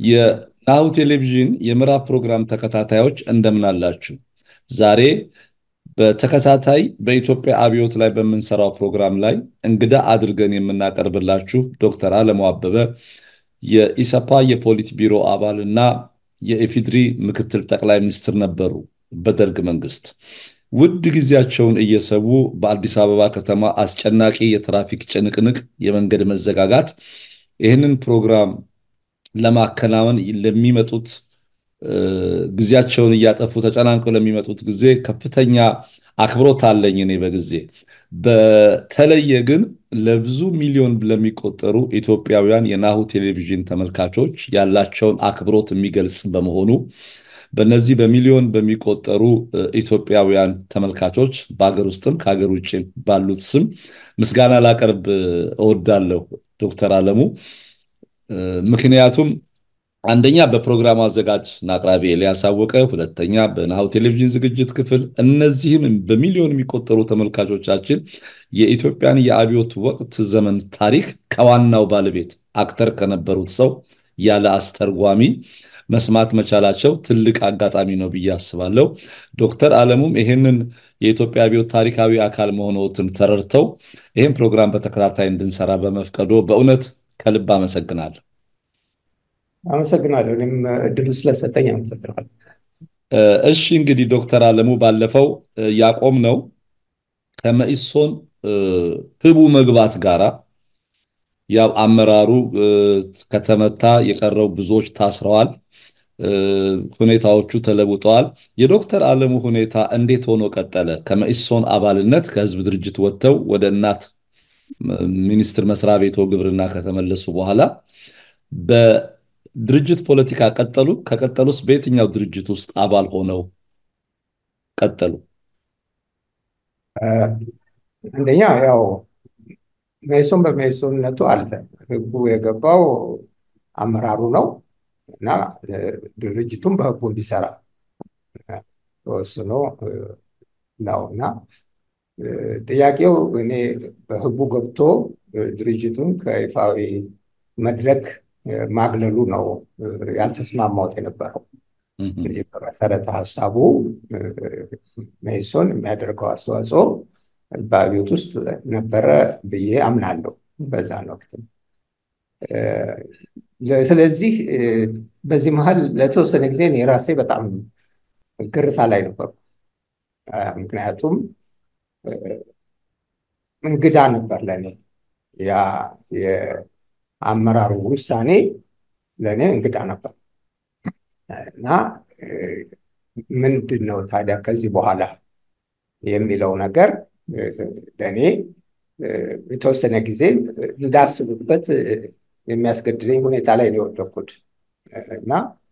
የናሁ ቴሌቪዥን የምዕራፍ ፕሮግራም ተከታታዮች እንደምን አላችሁ? ዛሬ በተከታታይ በኢትዮጵያ አብዮት ላይ በምንሰራው ፕሮግራም ላይ እንግዳ አድርገን የምናቀርብላችሁ ዶክተር አለሙ አበበ የኢሰፓ የፖሊት ቢሮ አባል እና የኢፌዴሪ ምክትል ጠቅላይ ሚኒስትር ነበሩ በደርግ መንግስት። ውድ ጊዜያቸውን እየሰዉ በአዲስ አበባ ከተማ አስጨናቂ የትራፊክ ጭንቅንቅ፣ የመንገድ መዘጋጋት ይህንን ፕሮግራም ለማከናወን ለሚመጡት ጊዜያቸውን እያጠፉ ተጨናንቀው ለሚመጡት ጊዜ ከፍተኛ አክብሮት አለኝ እኔ በጊዜ በተለየ ግን ለብዙ ሚሊዮን ለሚቆጠሩ ኢትዮጵያውያን የናሁ ቴሌቪዥን ተመልካቾች ያላቸውን አክብሮት የሚገልጽ በመሆኑ በነዚህ በሚሊዮን በሚቆጠሩ ኢትዮጵያውያን ተመልካቾች በሀገር ውስጥም ከሀገር ውጭ ባሉት ስም ምስጋና ላቀርብ እወዳለሁ ዶክተር አለሙ። ምክንያቱም አንደኛ በፕሮግራሙ አዘጋጅ እና አቅራቢ ኤልያስ አወቀ፣ ሁለተኛ በናሁ ቴሌቪዥን ዝግጅት ክፍል፣ እነዚህም በሚሊዮን የሚቆጠሩ ተመልካቾቻችን የኢትዮጵያን የአብዮት ወቅት ዘመን ታሪክ ከዋናው ባለቤት አክተር ከነበሩት ሰው ያለ አስተርጓሚ መስማት መቻላቸው ትልቅ አጋጣሚ ነው ብዬ አስባለሁ። ዶክተር አለሙም ይህንን የኢትዮጵያ አብዮት ታሪካዊ አካል መሆኖትን ተረድተው ይህን ፕሮግራም በተከታታይ እንድንሰራ በመፍቀዶ በእውነት ከልብ አመሰግናለሁ። አመሰግናለሁ። እኔም እድሉ ስለሰጠኝ አመሰግናለሁ። እሺ እንግዲህ ዶክተር አለሙ ባለፈው ያቆምነው ከመኢሶን ህቡ መግባት ጋራ ያው አመራሩ ከተመታ የቀረው ብዙዎች ታስረዋል። ሁኔታዎቹ ተለውጠዋል። የዶክተር አለሙ ሁኔታ እንዴት ሆኖ ቀጠለ? ከመኢሶን አባልነት ከህዝብ ድርጅት ወጥተው ወደ እናት ሚኒስቴር መስሪያ ቤቶ ግብርና ከተመለሱ በኋላ በድርጅት ፖለቲካ ቀጠሉ? ከቀጠሉስ በየትኛው ድርጅት ውስጥ አባል ሆነው ቀጠሉ? አንደኛ ያው መኢሶን በመኢሶንነቱ አለ። ህጉ የገባው አመራሩ ነው እና ድርጅቱም በህጉ እንዲሰራ ተወስኖ ነው እና ጥያቄው እኔ በህጉ ገብቶ ድርጅቱን ከይፋዊ መድረክ ማግለሉ ነው ያልተስማማሁት የነበረው። በመሰረተ ሀሳቡ መኢሶን የሚያደርገው አስተዋጽኦ በአብዮት ውስጥ ነበረ ብዬ አምናለሁ በዛን ወቅት። ስለዚህ በዚህ መሀል ለተወሰነ ጊዜ እኔ ራሴ በጣም ግርታ ላይ ነበርኩ። ምክንያቱም እንግዳ ነበር ለእኔ ያ የአመራሩ ውሳኔ ለእኔ እንግዳ ነበር እና ምንድን ነው ታዲያ ከዚህ በኋላ የሚለው ነገር ለእኔ የተወሰነ ጊዜ እንዳስብበት የሚያስገድደኝ ሁኔታ ላይ ነው የወደኩት እና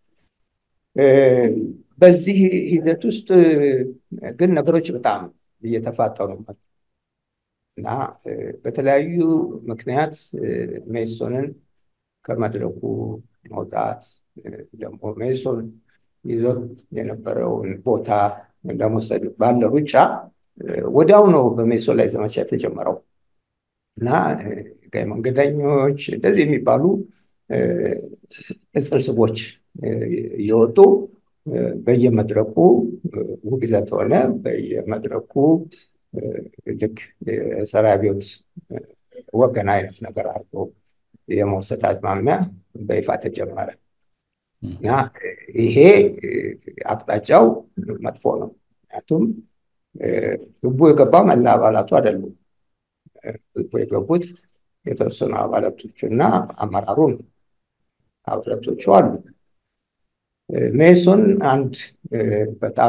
በዚህ ሂደት ውስጥ ግን ነገሮች በጣም እየተፋጠኑ መጡ እና በተለያዩ ምክንያት መኢሶንን ከመድረኩ መውጣት ደግሞ መኢሶን ይዞት የነበረውን ቦታ ለመውሰድ ባለ ሩጫ ወዲያው ነው በመኢሶን ላይ ዘመቻ የተጀመረው እና ቀይ መንገደኞች እንደዚህ የሚባሉ ቅጽል ስሞች እየወጡ በየመድረኩ ውግዘት ሆነ። በየመድረኩ ልክ የጸረ አብዮት ወገን አይነት ነገር አድርጎ የመውሰድ አዝማሚያ በይፋ ተጀመረ እና ይሄ አቅጣጫው መጥፎ ነው። ምክንያቱም ህቡ የገባው መላ አባላቱ አይደሉም። ህቡ የገቡት የተወሰኑ አባላቶቹ እና አመራሩ ነው። አባላቶቹ አሉ። መኢሶን አንድ በጣም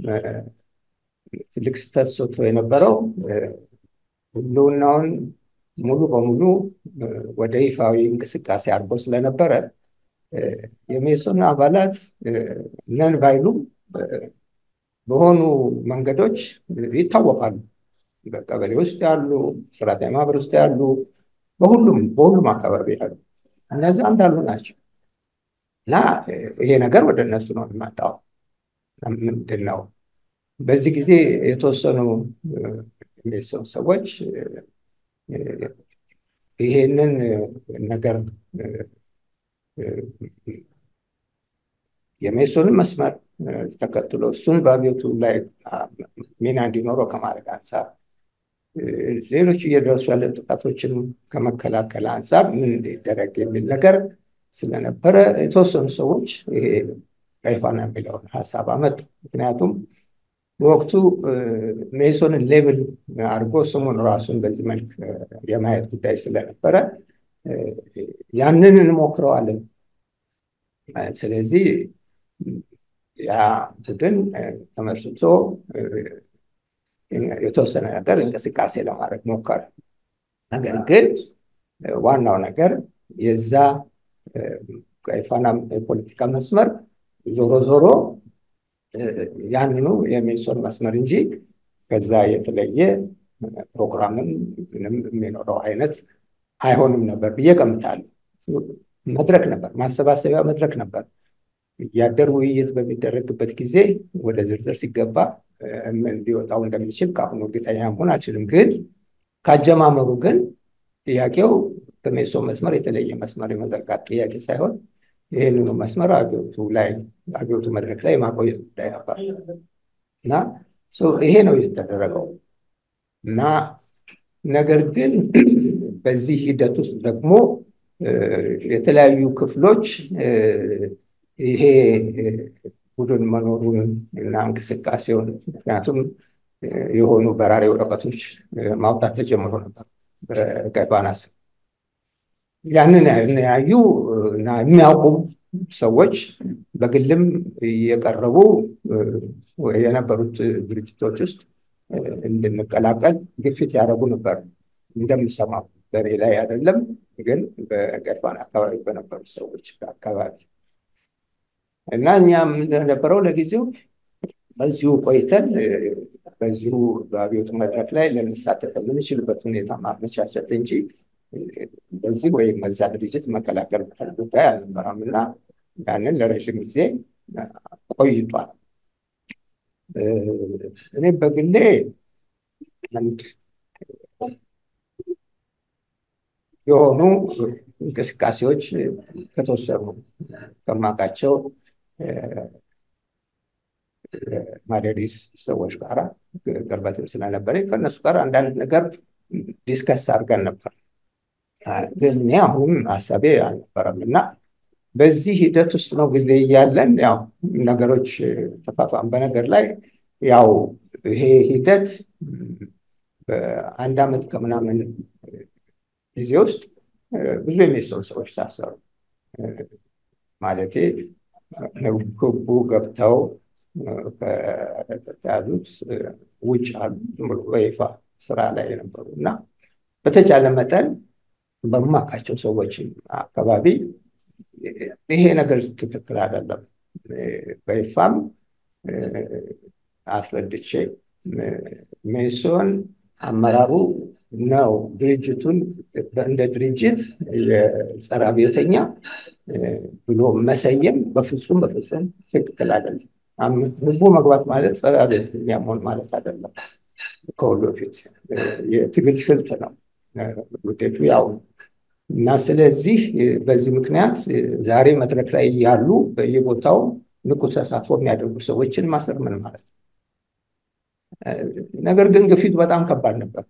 ትልቅ ስህተት ሰርቶ የነበረው ህልውናውን ሙሉ በሙሉ ወደ ይፋዊ እንቅስቃሴ አድርጎ ስለነበረ የመኢሶን አባላት ነን ባይሉም በሆኑ መንገዶች ይታወቃሉ። በቀበሌ ውስጥ ያሉ፣ ሰራተኛ ማህበር ውስጥ ያሉ፣ በሁሉም በሁሉም አካባቢ ያሉ እነዚህ እንዳሉ ናቸው እና ይሄ ነገር ወደ እነሱ ነው የሚመጣው። ምንድን ነው በዚህ ጊዜ የተወሰኑ የሚሰኑ ሰዎች ይሄንን ነገር የሜሶንን መስመር ተከትሎ እሱን በአብዮቱ ላይ ሚና እንዲኖረው ከማድረግ አንጻር ሌሎች እየደረሱ ያለ ጥቃቶችን ከመከላከል አንጻር ምን ሊደረግ የሚል ነገር ስለነበረ የተወሰኑ ሰዎች ይሄ ቀይ ፋና የሚለውን ሀሳብ አመጡ። ምክንያቱም በወቅቱ ሜሶንን ሌብል አድርጎ ስሙን ራሱን በዚህ መልክ የማየት ጉዳይ ስለነበረ ያንን እንሞክረዋለን። ስለዚህ ያ ቡድን ተመስርቶ የተወሰነ ነገር እንቅስቃሴ ለማድረግ ሞከረ። ነገር ግን ዋናው ነገር የዛ ቀይ ፋና የፖለቲካ መስመር ዞሮ ዞሮ ያንኑ የሜሶን መስመር እንጂ ከዛ የተለየ ፕሮግራምም ምንም የሚኖረው አይነት አይሆንም ነበር ብዬ ገምታለሁ። መድረክ ነበር፣ ማሰባሰቢያ መድረክ ነበር። እያደር ውይይት በሚደረግበት ጊዜ ወደ ዝርዝር ሲገባ ምን ሊወጣው እንደሚችል ከአሁኑ እርግጠኛ መሆን አልችልም። ግን ካጀማመሩ ግን ጥያቄው በሜሶ መስመር የተለየ መስመር የመዘርጋት ጥያቄ ሳይሆን ይህንኑ መስመር አብዮቱ ላይ አብዮቱ መድረክ ላይ የማቆየት ጉዳይ ነበር እና ይሄ ነው የተደረገው እና ነገር ግን በዚህ ሂደት ውስጥ ደግሞ የተለያዩ ክፍሎች ይሄ ቡድን መኖሩን እና እንቅስቃሴውን ምክንያቱም የሆኑ በራሪ ወረቀቶች ማውጣት ተጀምሮ ነበር በቀይ ፋና ስም። ያንን ያዩ እና የሚያውቁ ሰዎች በግልም እየቀረቡ የነበሩት ድርጅቶች ውስጥ እንድንቀላቀል ግፊት ያደረጉ ነበር። እንደምሰማው በእኔ ላይ አይደለም፣ ግን በቀይ ፋና አካባቢ በነበሩ ሰዎች አካባቢ እና እኛም እንደነበረው ለጊዜው በዚሁ ቆይተን በዚሁ በአብዮቱ መድረክ ላይ ልንሳተፍ የምንችልበት ሁኔታ ማመቻቸት እንጂ በዚህ ወይም በዛ ድርጅት መቀላቀል ጉዳይ አልነበረም እና ያንን ለረዥም ጊዜ ቆይቷል። እኔ በግሌ አንድ የሆኑ እንቅስቃሴዎች ከተወሰኑ ከማውቃቸው ማደሪስ ሰዎች ጋር ቅርበትም ስለነበረ ከእነሱ ጋር አንዳንድ ነገር ዲስከስ አድርገን ነበር። ግን እኔ አሁንም ሀሳቤ አልነበረም እና በዚህ ሂደት ውስጥ ነው ጊዜ እያለን ያው ነገሮች ተፋፋም። በነገር ላይ ያው ይሄ ሂደት በአንድ ዓመት ከምናምን ጊዜ ውስጥ ብዙ የሚሰሩ ሰዎች ታሰሩ። ማለቴ ህቡ ገብተው ከተያዙት ውጭ አሉ ዝም ብሎ በይፋ ስራ ላይ የነበሩ እና በተቻለ መጠን በማውቃቸው ሰዎች አካባቢ ይሄ ነገር ትክክል አይደለም፣ በይፋም አስረድቼ ሜሶን አመራሩ ነው ድርጅቱን እንደ ድርጅት የጸረ አብዮተኛ ብሎ መሰየም በፍጹም በፍጹም ትክክል አይደለም። ህቡ መግባት ማለት ጸረ አብዮተኛ መሆን ማለት አይደለም። ከሁሉ በፊት የትግል ስልት ነው፣ ውጤቱ ያው ነው እና ስለዚህ በዚህ ምክንያት ዛሬ መድረክ ላይ ያሉ በየቦታው ንቁ ተሳትፎ የሚያደርጉ ሰዎችን ማሰር ምን ማለት ነው? ነገር ግን ግፊቱ በጣም ከባድ ነበር።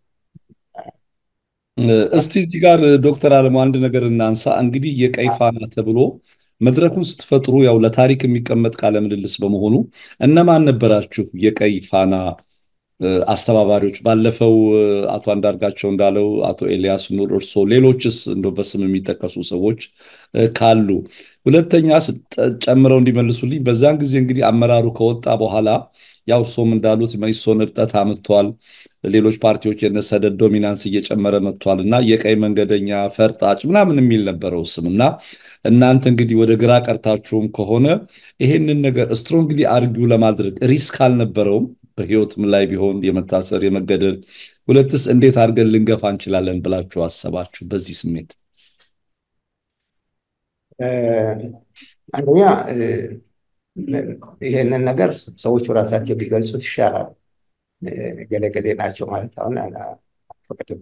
እስቲ እዚህ ጋር ዶክተር አለሙ አንድ ነገር እናንሳ። እንግዲህ የቀይ ፋና ተብሎ መድረኩን ስትፈጥሩ ያው ለታሪክ የሚቀመጥ ቃለ ምልልስ በመሆኑ እነማን ነበራችሁ የቀይ ፋና አስተባባሪዎች? ባለፈው አቶ አንዳርጋቸው እንዳለው አቶ ኤልያስ ኑር፣ እርሶ፣ ሌሎችስ እንደው በስም የሚጠቀሱ ሰዎች ካሉ ሁለተኛ ጨምረው እንዲመልሱልኝ። በዛን ጊዜ እንግዲህ አመራሩ ከወጣ በኋላ ያው እርሶም እንዳሉት መኢሶን እብጠት አምጥቷል። ሌሎች ፓርቲዎች የነሰደድ ዶሚናንስ እየጨመረ መጥቷል እና የቀይ መንገደኛ ፈርጣጭ ምናምን የሚል ነበረው ስም እና እናንተ እንግዲህ ወደ ግራ ቀርታችሁም ከሆነ ይሄንን ነገር ስትሮንግሊ አርጊው ለማድረግ ሪስክ አልነበረውም? በህይወትም ላይ ቢሆን የመታሰር የመገደል፣ ሁለትስ እንዴት አድርገን ልንገፋ እንችላለን ብላችሁ አሰባችሁ? በዚህ ስሜት አንደኛ ይሄንን ነገር ሰዎቹ ራሳቸው ቢገልጹት ይሻላል። ገለገሌ ናቸው ማለት አሁን አልፈቅድም።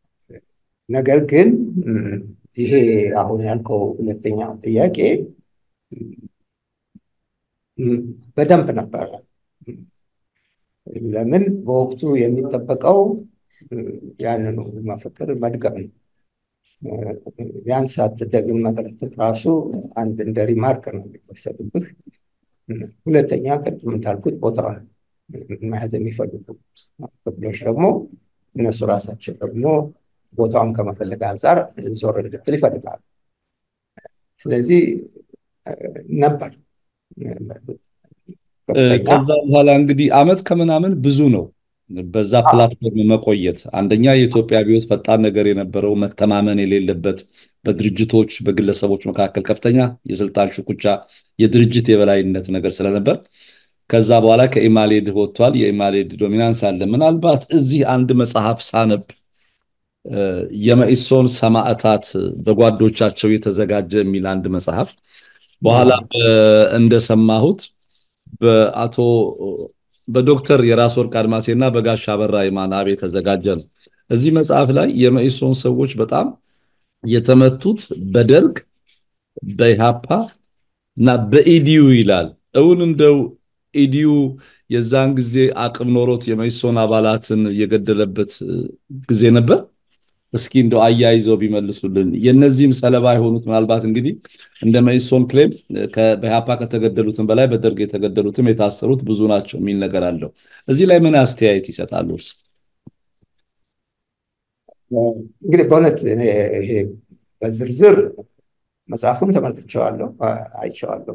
ነገር ግን ይሄ አሁን ያልከው ሁለተኛው ጥያቄ በደንብ ነበረ። ለምን በወቅቱ የሚጠበቀው ያንኑ መፈክር መድገም ነው። ያን ሳትደግም መቅረት ራሱ አንድ እንደ ሪማርክ ነው የሚወሰድብህ። ሁለተኛ ቅድም እንዳልኩት ቦታውን መያዝ የሚፈልጉ ክፍሎች ደግሞ እነሱ ራሳቸው ደግሞ ቦታውን ከመፈለግ አንጻር ዞር እንድትል ይፈልጋሉ። ስለዚህ ነበር ከዛ በኋላ እንግዲህ አመት ከምናምን ብዙ ነው በዛ ፕላትፎርም መቆየት። አንደኛ የኢትዮጵያ አብዮት ፈጣን ነገር የነበረው መተማመን የሌለበት በድርጅቶች በግለሰቦች መካከል ከፍተኛ የስልጣን ሽኩቻ፣ የድርጅት የበላይነት ነገር ስለነበር ከዛ በኋላ ከኢማሌድ ወጥቷል። የኢማሌድ ዶሚናንስ አለ። ምናልባት እዚህ አንድ መጽሐፍ ሳነብ የመኢሶን ሰማዕታት በጓዶቻቸው የተዘጋጀ የሚል አንድ መጽሐፍ በኋላ እንደሰማሁት በአቶ በዶክተር የራስ ወርቅ አድማሴ እና በጋሻ አበራ የማናብ የተዘጋጀ ነው። እዚህ መጽሐፍ ላይ የመኢሶን ሰዎች በጣም የተመቱት በደርግ በኢሃፓ እና በኢዲዩ ይላል። እውን እንደው ኢዲዩ የዛን ጊዜ አቅም ኖሮት የመኢሶን አባላትን የገደለበት ጊዜ ነበር? እስኪ እንደው አያይዘው ቢመልሱልን። የነዚህም ሰለባ የሆኑት ምናልባት እንግዲህ እንደ መኢሶን ክሌም በኢሃፓ ከተገደሉትም በላይ በደርግ የተገደሉትም የታሰሩት ብዙ ናቸው የሚል ነገር አለው። እዚህ ላይ ምን አስተያየት ይሰጣሉ እርስ? እንግዲህ በእውነት ይሄ በዝርዝር መጽሐፉን ተመልክቼዋለሁ፣ አይቼዋለሁ።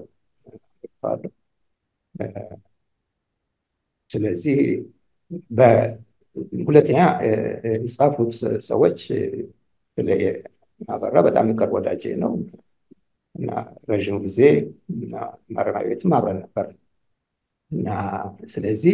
ስለዚህ ሁለተኛ የጻፉት ሰዎች አበራ በጣም የቅርብ ወዳጄ ነው እና ረዥም ጊዜ ማረሚያ ቤትም አብረን ነበር እና ስለዚህ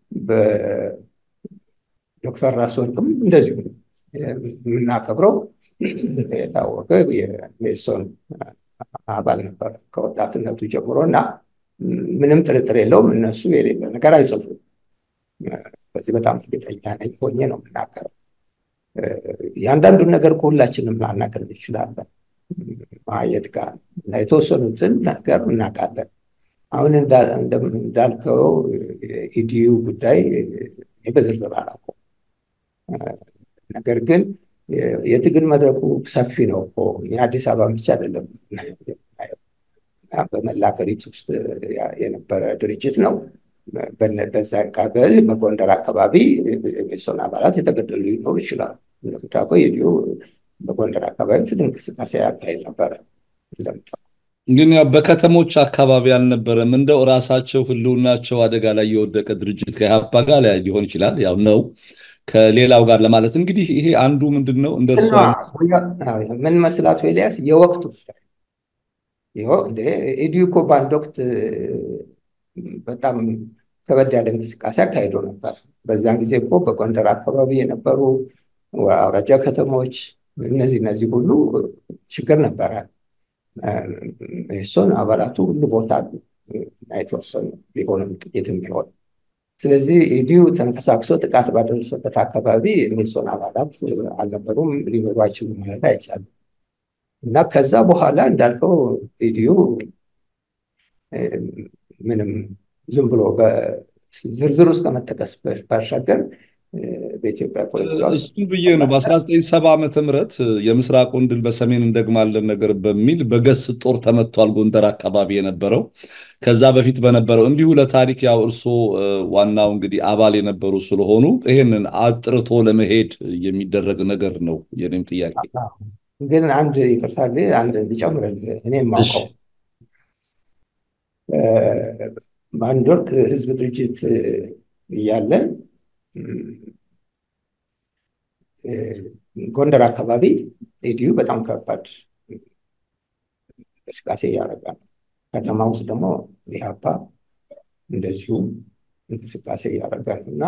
በዶክተር ራስ ወርቅም እንደዚሁ የምናከብረው የታወቀ የሜሶን አባል ነበር ከወጣትነቱ ጀምሮ እና ምንም ጥርጥር የለውም እነሱ የሌለ ነገር አይጽፉም። በዚህ በጣም እርግጠኛ ነኝ ሆኜ ነው የምናገረው። የአንዳንዱን ነገር ከሁላችንም ላናገር እንችላለን ማየት ጋር እና የተወሰኑትን ነገር እናውቃለን። አሁን እንዳልከው ኢዲዩ ጉዳይ በዝርዝር አላውቀውም። ነገር ግን የትግል መድረኩ ሰፊ ነው እኮ የአዲስ አበባ ብቻ አይደለም። በመላ ሀገሪቱ ውስጥ የነበረ ድርጅት ነው። በዛ አካባቢ በጎንደር አካባቢ የሜሶን አባላት የተገደሉ ሊኖሩ ይችላሉ። እንደምታውቀው የዲዮ በጎንደር አካባቢ ትል እንቅስቃሴ ያካሄድ ነበረ። እንደምታውቀው ግን ያው በከተሞች አካባቢ አልነበረም። እንደው ራሳቸው ህልውናቸው አደጋ ላይ የወደቀ ድርጅት ከኢሃፓ ጋር ሊሆን ይችላል። ያው ነው ከሌላው ጋር ለማለት እንግዲህ ይሄ አንዱ ምንድን ነው እንደ እርሶ ምን መስላቱ ኤልያስ የወቅቱ ኢዲዩ እኮ በአንድ ወቅት በጣም ከበድ ያለ እንቅስቃሴ አካሂዶ ነበር። በዛን ጊዜ እኮ በጎንደር አካባቢ የነበሩ አውራጃ ከተሞች እነዚህ እነዚህ ሁሉ ችግር ነበረ። ሜሶን አባላቱ ሁሉ ቦታ አሉ የተወሰኑ ቢሆንም ጥቂትም ቢሆን ስለዚህ ኢዲዩ ተንቀሳቅሶ ጥቃት ባደረሰበት አካባቢ ሜሶን አባላት አልነበሩም፣ ሊኖሩ አይችሉም ማለት አይቻልም። እና ከዛ በኋላ እንዳልከው ኢዲዩ ምንም ዝም ብሎ ዝርዝር ውስጥ ከመጠቀስ ባሻገር በኢትዮጵያ ፖለቲካ እሱን ብዬ ነው በ1970 ዓመተ ምህረት የምስራቁን ድል በሰሜን እንደግማለን ነገር በሚል በገስ ጦር ተመቷል ጎንደር አካባቢ የነበረው ከዛ በፊት በነበረው እንዲሁ ለታሪክ ያው እርሶ ዋናው እንግዲህ አባል የነበሩ ስለሆኑ ይሄንን አጥርቶ ለመሄድ የሚደረግ ነገር ነው የኔም ጥያቄ ግን አንድ ይቅርታ አንድ ሊጨምርልህ እኔ የማውቀው በአንድ ወቅት ህዝብ ድርጅት እያለን ጎንደር አካባቢ ኢዲዩ በጣም ከባድ እንቅስቃሴ እያደረገ ነው። ከተማ ውስጥ ደግሞ ኢህአፓ እንደዚሁ እንቅስቃሴ እያደረገ ነው እና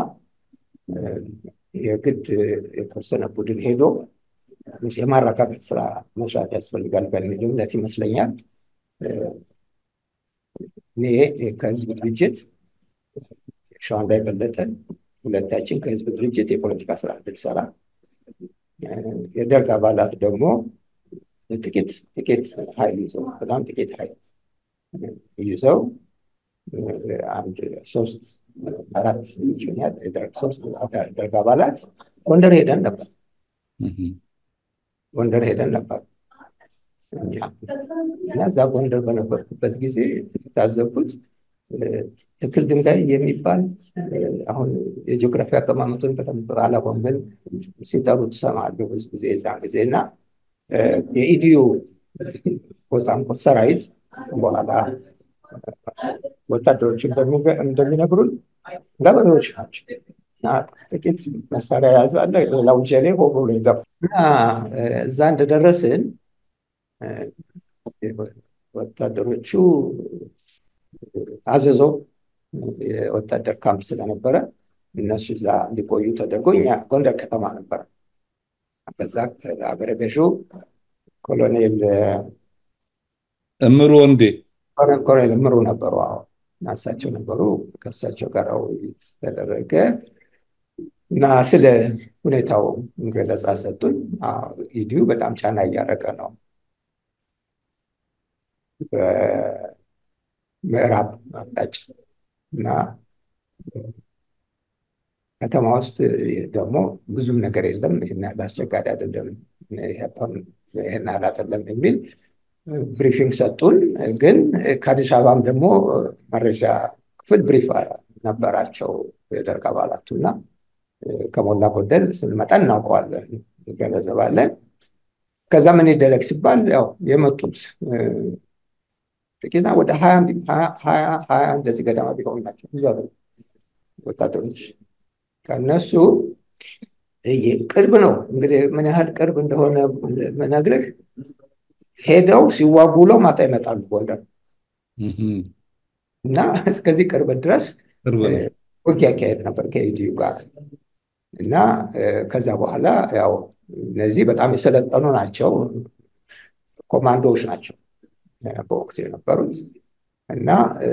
የግድ የተወሰነ ቡድን ሄዶ የማረጋጋት ስራ መስራት ያስፈልጋል በሚል እምነት ይመስለኛል እኔ ከህዝብ ድርጅት ሸዋንዳ የበለጠ ሁለታችን ከህዝብ ድርጅት የፖለቲካ ስራ እንድንሰራ የደርግ አባላት ደግሞ ጥቂት ጥቂት ኃይል ይዘው በጣም ጥቂት ኃይል ይዘው አንድ ሶስት አራት ይመስለኛል ሶስት ደርግ አባላት ጎንደር ሄደን ነበር። ጎንደር ሄደን ነበር እኛ እና እዛ ጎንደር በነበርኩበት ጊዜ የታዘብኩት ትክል ድንጋይ የሚባል አሁን የጂኦግራፊ አቀማመጡን በደንብ አላውቅም፣ ግን ሲጠሩት እሰማለሁ ብዙ ጊዜ የዛን ጊዜ እና የኢዲዩ ኮታንኮት ሰራዊት በኋላ ወታደሮች እንደሚነግሩን ገበሬዎች ናቸው እና ጥቂት መሳሪያ የያዘ አለ፣ ሌላው ጀሌ ሆ ብሎ ይገባል እና እዛ እንደደረስን ወታደሮቹ አዘዞ የወታደር ካምፕ ስለነበረ እነሱ እዛ እንዲቆዩ ተደርጎ እኛ ጎንደር ከተማ ነበረ። ከዛ አገረ ገዢው ኮሎኔል እምሩ ወንዴ ኮሎኔል እምሩ ነበሩ። አዎ እሳቸው ነበሩ። ከእሳቸው ጋር ውይይት ተደረገ እና ስለ ሁኔታው ገለጻ ሰጡን። ኢዲዩ በጣም ጫና እያደረገ ነው ምዕራብ አቅጣጫ እና ከተማ ውስጥ ደግሞ ብዙም ነገር የለም፣ ይህን ያህል አስቸጋሪ አይደለም፣ ይህን ያህል አይደለም የሚል ብሪፊንግ ሰጡን። ግን ከአዲስ አበባም ደግሞ መረጃ ክፍል ብሪፍ ነበራቸው የደርግ አባላቱ እና ከሞላ ጎደል ስንመጣ እናውቀዋለን፣ እንገነዘባለን። ከዛ ምን ይደረግ ሲባል ያው የመጡት ጥቂትና ወደ ሀያ ሀያ እንደዚህ ገደማ ቢሆኑ ናቸው ብዙ ወታደሮች ከነሱ ቅርብ ነው እንግዲህ ምን ያህል ቅርብ እንደሆነ መነግርህ ሄደው ሲዋጉ ውለው ማታ ይመጣሉ ጎንደር እና እስከዚህ ቅርብ ድረስ ውጊያ ያካሄድ ነበር ከኢዲዩ ጋር እና ከዛ በኋላ ያው እነዚህ በጣም የሰለጠኑ ናቸው ኮማንዶዎች ናቸው በወቅቱ የነበሩት እና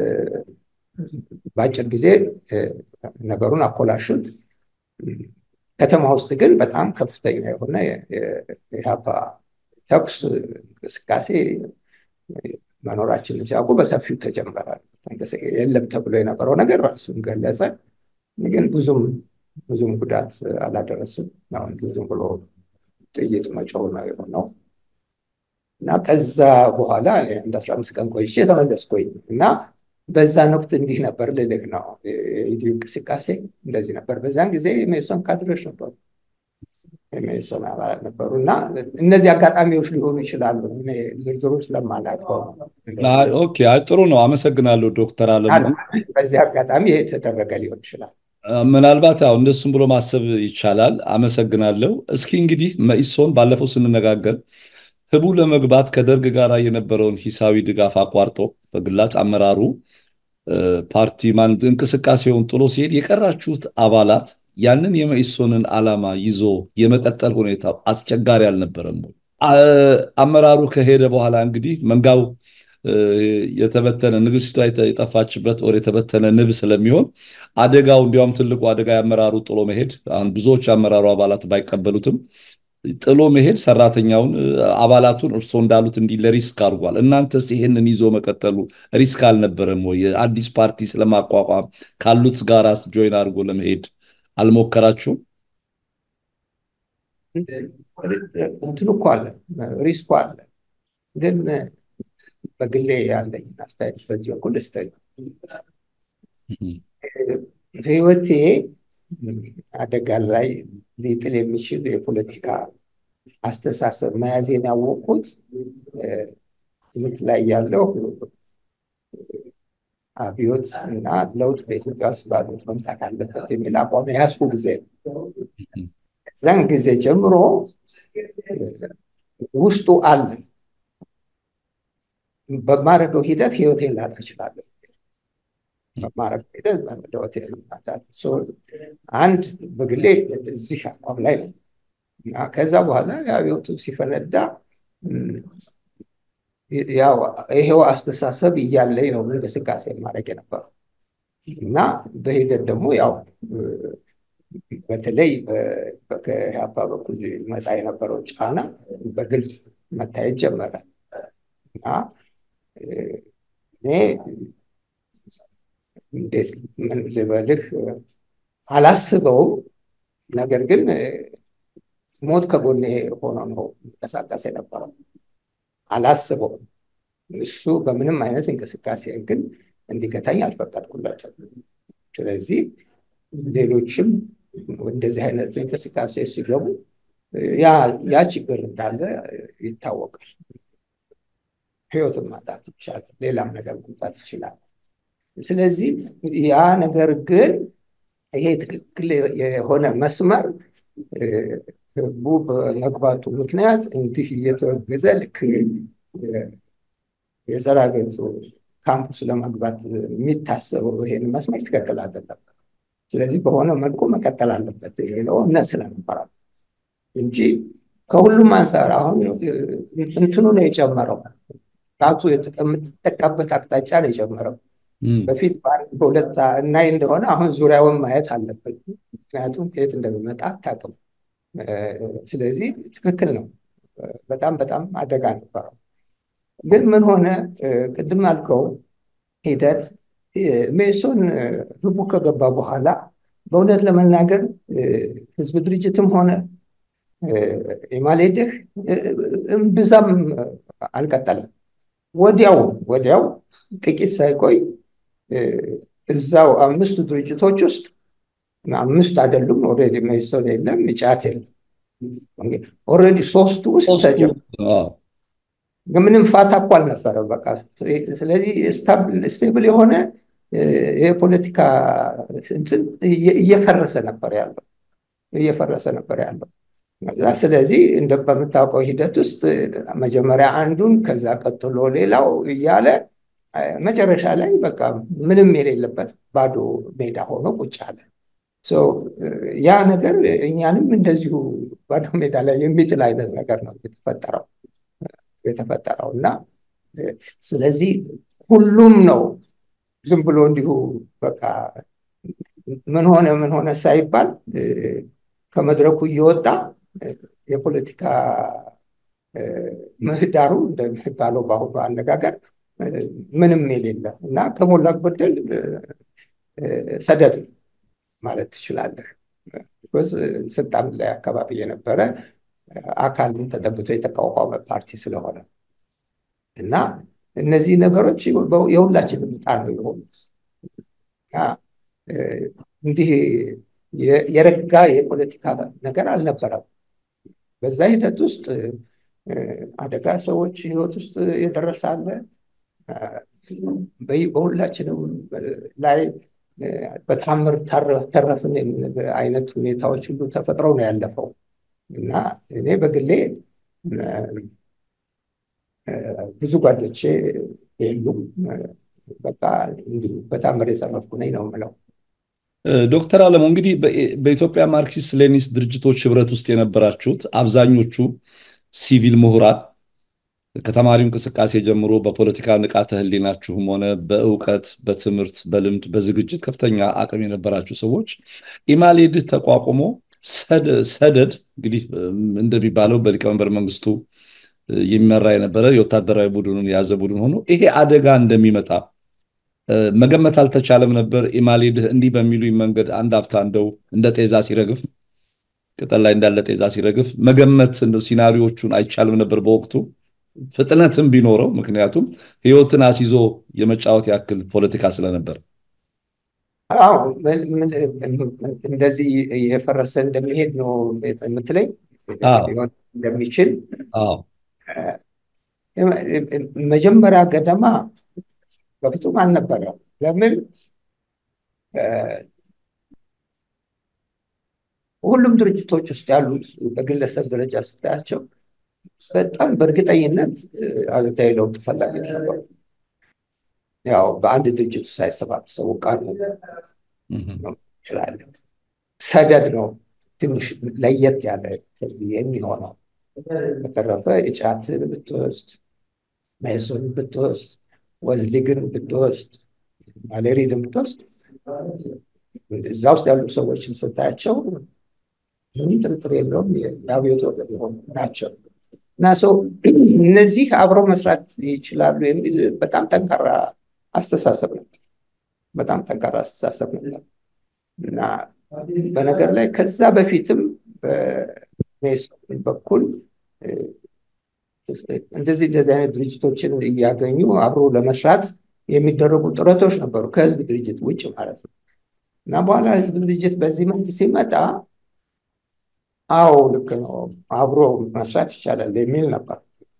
በአጭር ጊዜ ነገሩን አኮላሹት። ከተማ ውስጥ ግን በጣም ከፍተኛ የሆነ የኢህአፓ ተኩስ እንቅስቃሴ መኖራችንን ሲያውቁ በሰፊው ተጀመረ። የለም ተብሎ የነበረው ነገር ራሱን ገለጸ። ግን ብዙም ብዙም ጉዳት አላደረስም። አሁን ዝም ብሎ ጥይት መጮህ ነው የሆነው። እና ከዛ በኋላ እንደ አስራ አምስት ቀን ቆይቼ ተመለስኩኝ እና በዛን ወቅት እንዲህ ነበር ልልህ ነው። የኢዲዩ እንቅስቃሴ እንደዚህ ነበር። በዛን ጊዜ የሜሶን ካድሬዎች ነበሩ፣ የሜሶን አባላት ነበሩ እና እነዚህ አጋጣሚዎች ሊሆኑ ይችላሉ። ዝርዝሩ ስለማላውቀው ኦኬ፣ ጥሩ ነው። አመሰግናለሁ ዶክተር አለሙ። በዚህ አጋጣሚ የተደረገ ሊሆን ይችላል። ምናልባት ያው እንደሱም ብሎ ማሰብ ይቻላል። አመሰግናለሁ። እስኪ እንግዲህ መኢሶን ባለፈው ስንነጋገር ህቡ ለመግባት ከደርግ ጋር የነበረውን ሂሳዊ ድጋፍ አቋርጦ በግላጭ አመራሩ ፓርቲ ማን እንቅስቃሴውን ጥሎ ሲሄድ የቀራችሁት አባላት ያንን የመኢሶንን ዓላማ ይዞ የመቀጠል ሁኔታው አስቸጋሪ አልነበረም ወይ? አመራሩ ከሄደ በኋላ እንግዲህ መንጋው የተበተነ ንግስቷ የጠፋችበት ወር የተበተነ ንብ ስለሚሆን አደጋው እንዲያውም ትልቁ አደጋ የአመራሩ ጥሎ መሄድ አሁን ብዙዎች የአመራሩ አባላት ባይቀበሉትም ጥሎ መሄድ ሰራተኛውን አባላቱን እርስዎ እንዳሉት እንዲህ ለሪስክ አድርጓል። እናንተስ ይሄንን ይዞ መቀጠሉ ሪስክ አልነበረም ወይ? አዲስ ፓርቲ ስለማቋቋም ካሉት ጋራስ ጆይን አድርጎ ለመሄድ አልሞከራችሁም? እንትኑ እኮ አለ፣ ሪስኩ አለ። ግን በግሌ ያለኝ አስተያየት በዚህ በኩል ስተኝ ህይወቴ አደጋ ላይ ሊጥል የሚችል የፖለቲካ አስተሳሰብ መያዜን ያወቅኩት ትምህርት ላይ ያለው አብዮት እና ለውጥ በኢትዮጵያ ውስጥ ባሉት መምጣት አለበት የሚል አቋም የያዝኩ ጊዜ ነው። እዛን ጊዜ ጀምሮ ውስጡ አለ። በማድረገው ሂደት ህይወቴን ላጣ እችላለሁ። በማድረግ ሂደት ህይወቴን ማጣት አንድ በግሌ እዚህ አቋም ላይ ነው እና ከዛ በኋላ የአብዮቱ ሲፈነዳ ያው ይሄው አስተሳሰብ እያለኝ ነው እንቅስቃሴ ማድረግ የነበረው እና በሂደት ደግሞ ያው በተለይ ከኢህአፓ በኩል መጣ የነበረው ጫና በግልጽ መታየት ጀመረ እና እኔ እንዴት ምን ልበልህ አላስበውም። ነገር ግን ሞት ከጎኔ ሆኖ ነው እንቀሳቀስ የነበረው። አላስበውም። እሱ በምንም አይነት እንቅስቃሴ ግን እንዲገታኝ አልፈቀድኩለትም። ስለዚህ ሌሎችም እንደዚህ አይነት እንቅስቃሴ ሲገቡ ያ ችግር እንዳለ ይታወቃል። ህይወትን ማጣት ይቻላል። ሌላም ነገር መምጣት ይችላል። ስለዚህ ያ ነገር ግን ይሄ ትክክል የሆነ መስመር ህዝቡ በመግባቱ ምክንያት እንዲህ እየተወገዘ ልክ የዘራ ቤቱ ካምፑስ ለመግባት የሚታሰበው ይሄን መስመር ትክክል አይደለም። ስለዚህ በሆነ መልኩ መቀጠል አለበት የሚለው እምነት ስለነበረ እንጂ ከሁሉም አንጻር አሁን እንትኑ ነው የጨመረው። ጣቱ የምትጠቃበት አቅጣጫ ነው የጨመረው። በፊት በሁለት እናይ እንደሆነ አሁን ዙሪያውን ማየት አለበት። ምክንያቱም ከየት እንደሚመጣ አታውቅም። ስለዚህ ትክክል ነው። በጣም በጣም አደጋ ነበረው። ግን ምን ሆነ? ቅድም ያልከው ሂደት ሜሶን ህቡ ከገባ በኋላ በእውነት ለመናገር ህዝብ ድርጅትም ሆነ ኢማሌድህ እምብዛም አልቀጠለም። ወዲያው ወዲያው ጥቂት ሳይቆይ እዛው አምስቱ ድርጅቶች ውስጥ አምስት አይደሉም። ኦልሬዲ መኢሶን የለም፣ ኢጫት የለም። ኦልሬዲ ሶስቱ ውስጥ ተጀምሯል። ምንም ፋታ እኮ አልነበረም። በቃ ስለዚህ ስቴብል የሆነ የፖለቲካ እየፈረሰ ነበር ያለው እየፈረሰ ነበር ያለው። ስለዚህ እንደ በምታውቀው ሂደት ውስጥ መጀመሪያ አንዱን ከዛ ቀጥሎ ሌላው እያለ መጨረሻ ላይ በቃ ምንም የሌለበት ባዶ ሜዳ ሆኖ ቁጭ አለ። ያ ነገር እኛንም እንደዚሁ ባዶ ሜዳ ላይ የሚጥል አይነት ነገር ነው የተፈጠረው የተፈጠረው እና ስለዚህ ሁሉም ነው ዝም ብሎ እንዲሁ በቃ ምን ሆነ ምን ሆነ ሳይባል ከመድረኩ እየወጣ የፖለቲካ ምህዳሩ እንደሚባለው በአሁኑ አነጋገር ምንም የሌለ እና ከሞላ ጎደል ሰደድ ማለት ትችላለህ። ስልጣን ላይ አካባቢ የነበረ አካልን ተጠግቶ የተቋቋመ ፓርቲ ስለሆነ እና እነዚህ ነገሮች የሁላችንም ዕጣ ነው የሆኑት። እንዲህ የረጋ የፖለቲካ ነገር አልነበረም። በዛ ሂደት ውስጥ አደጋ ሰዎች ህይወት ውስጥ የደረሰ አለ። በሁላችንም ላይ በታምር ተረፍን የሚል አይነት ሁኔታዎች ሁሉ ተፈጥረው ነው ያለፈው እና እኔ በግሌ ብዙ ጓዶቼ የሉም። በቃ እንዲሁ በታምር የተረፍኩ ነኝ ነው የምለው። ዶክተር አለሙ እንግዲህ በኢትዮጵያ ማርክሲስት ሌኒስት ድርጅቶች ህብረት ውስጥ የነበራችሁት አብዛኞቹ ሲቪል ምሁራን ከተማሪው እንቅስቃሴ ጀምሮ በፖለቲካ ንቃተ ህሊናችሁም ሆነ በእውቀት፣ በትምህርት፣ በልምድ፣ በዝግጅት ከፍተኛ አቅም የነበራችሁ ሰዎች ኢማሌድህ ተቋቁሞ ሰደድ እንግዲህ እንደሚባለው በሊቀመንበር መንግስቱ የሚመራ የነበረ የወታደራዊ ቡድኑን የያዘ ቡድን ሆኖ ይሄ አደጋ እንደሚመጣ መገመት አልተቻለም ነበር። ኢማሌድህ እንዲህ በሚሉኝ መንገድ አንድ አፍታ እንደው እንደ ጤዛ ሲረግፍ ቅጠል ላይ እንዳለ ጤዛ ሲረግፍ መገመት እንደው ሲናሪዎቹን አይቻልም ነበር በወቅቱ ፍጥነትም ቢኖረው ምክንያቱም ህይወትን አስይዞ የመጫወት ያክል ፖለቲካ ስለነበር። አዎ እንደዚህ የፈረሰ እንደሚሄድ ነው የምትለኝ እንደሚችል መጀመሪያ ገደማ በፍጹም አልነበረም። ለምን ሁሉም ድርጅቶች ውስጥ ያሉት በግለሰብ ደረጃ ስታያቸው በጣም በእርግጠኝነት አሉታዊ ለውጥ ፈላጊዎች ነበሩ። ያው በአንድ ድርጅት ሳይሰባሰቡ ቀሩ ይችላለን። ሰደድ ነው ትንሽ ለየት ያለ የሚሆነው። በተረፈ እጫትን ብትወስድ፣ መኢሶንን ብትወስድ፣ ወዝሊግን ብትወስድ፣ ማሌሪድን ብትወስድ እዛ ውስጥ ያሉ ሰዎችን ስታያቸው ምንም ጥርጥር የለውም የአብዮት ወገን የሆኑ ናቸው እና ሰው እነዚህ አብረው መስራት ይችላሉ የሚል በጣም ጠንካራ አስተሳሰብ ነበር። በጣም ጠንካራ አስተሳሰብ ነበር እና በነገር ላይ ከዛ በፊትም በሜሶን በኩል እንደዚህ እንደዚህ አይነት ድርጅቶችን እያገኙ አብሮ ለመስራት የሚደረጉ ጥረቶች ነበሩ፣ ከህዝብ ድርጅት ውጭ ማለት ነው። እና በኋላ ህዝብ ድርጅት በዚህ መልክ ሲመጣ አዎ ልክ ነው፣ አብሮ መስራት ይቻላል የሚል ነበር።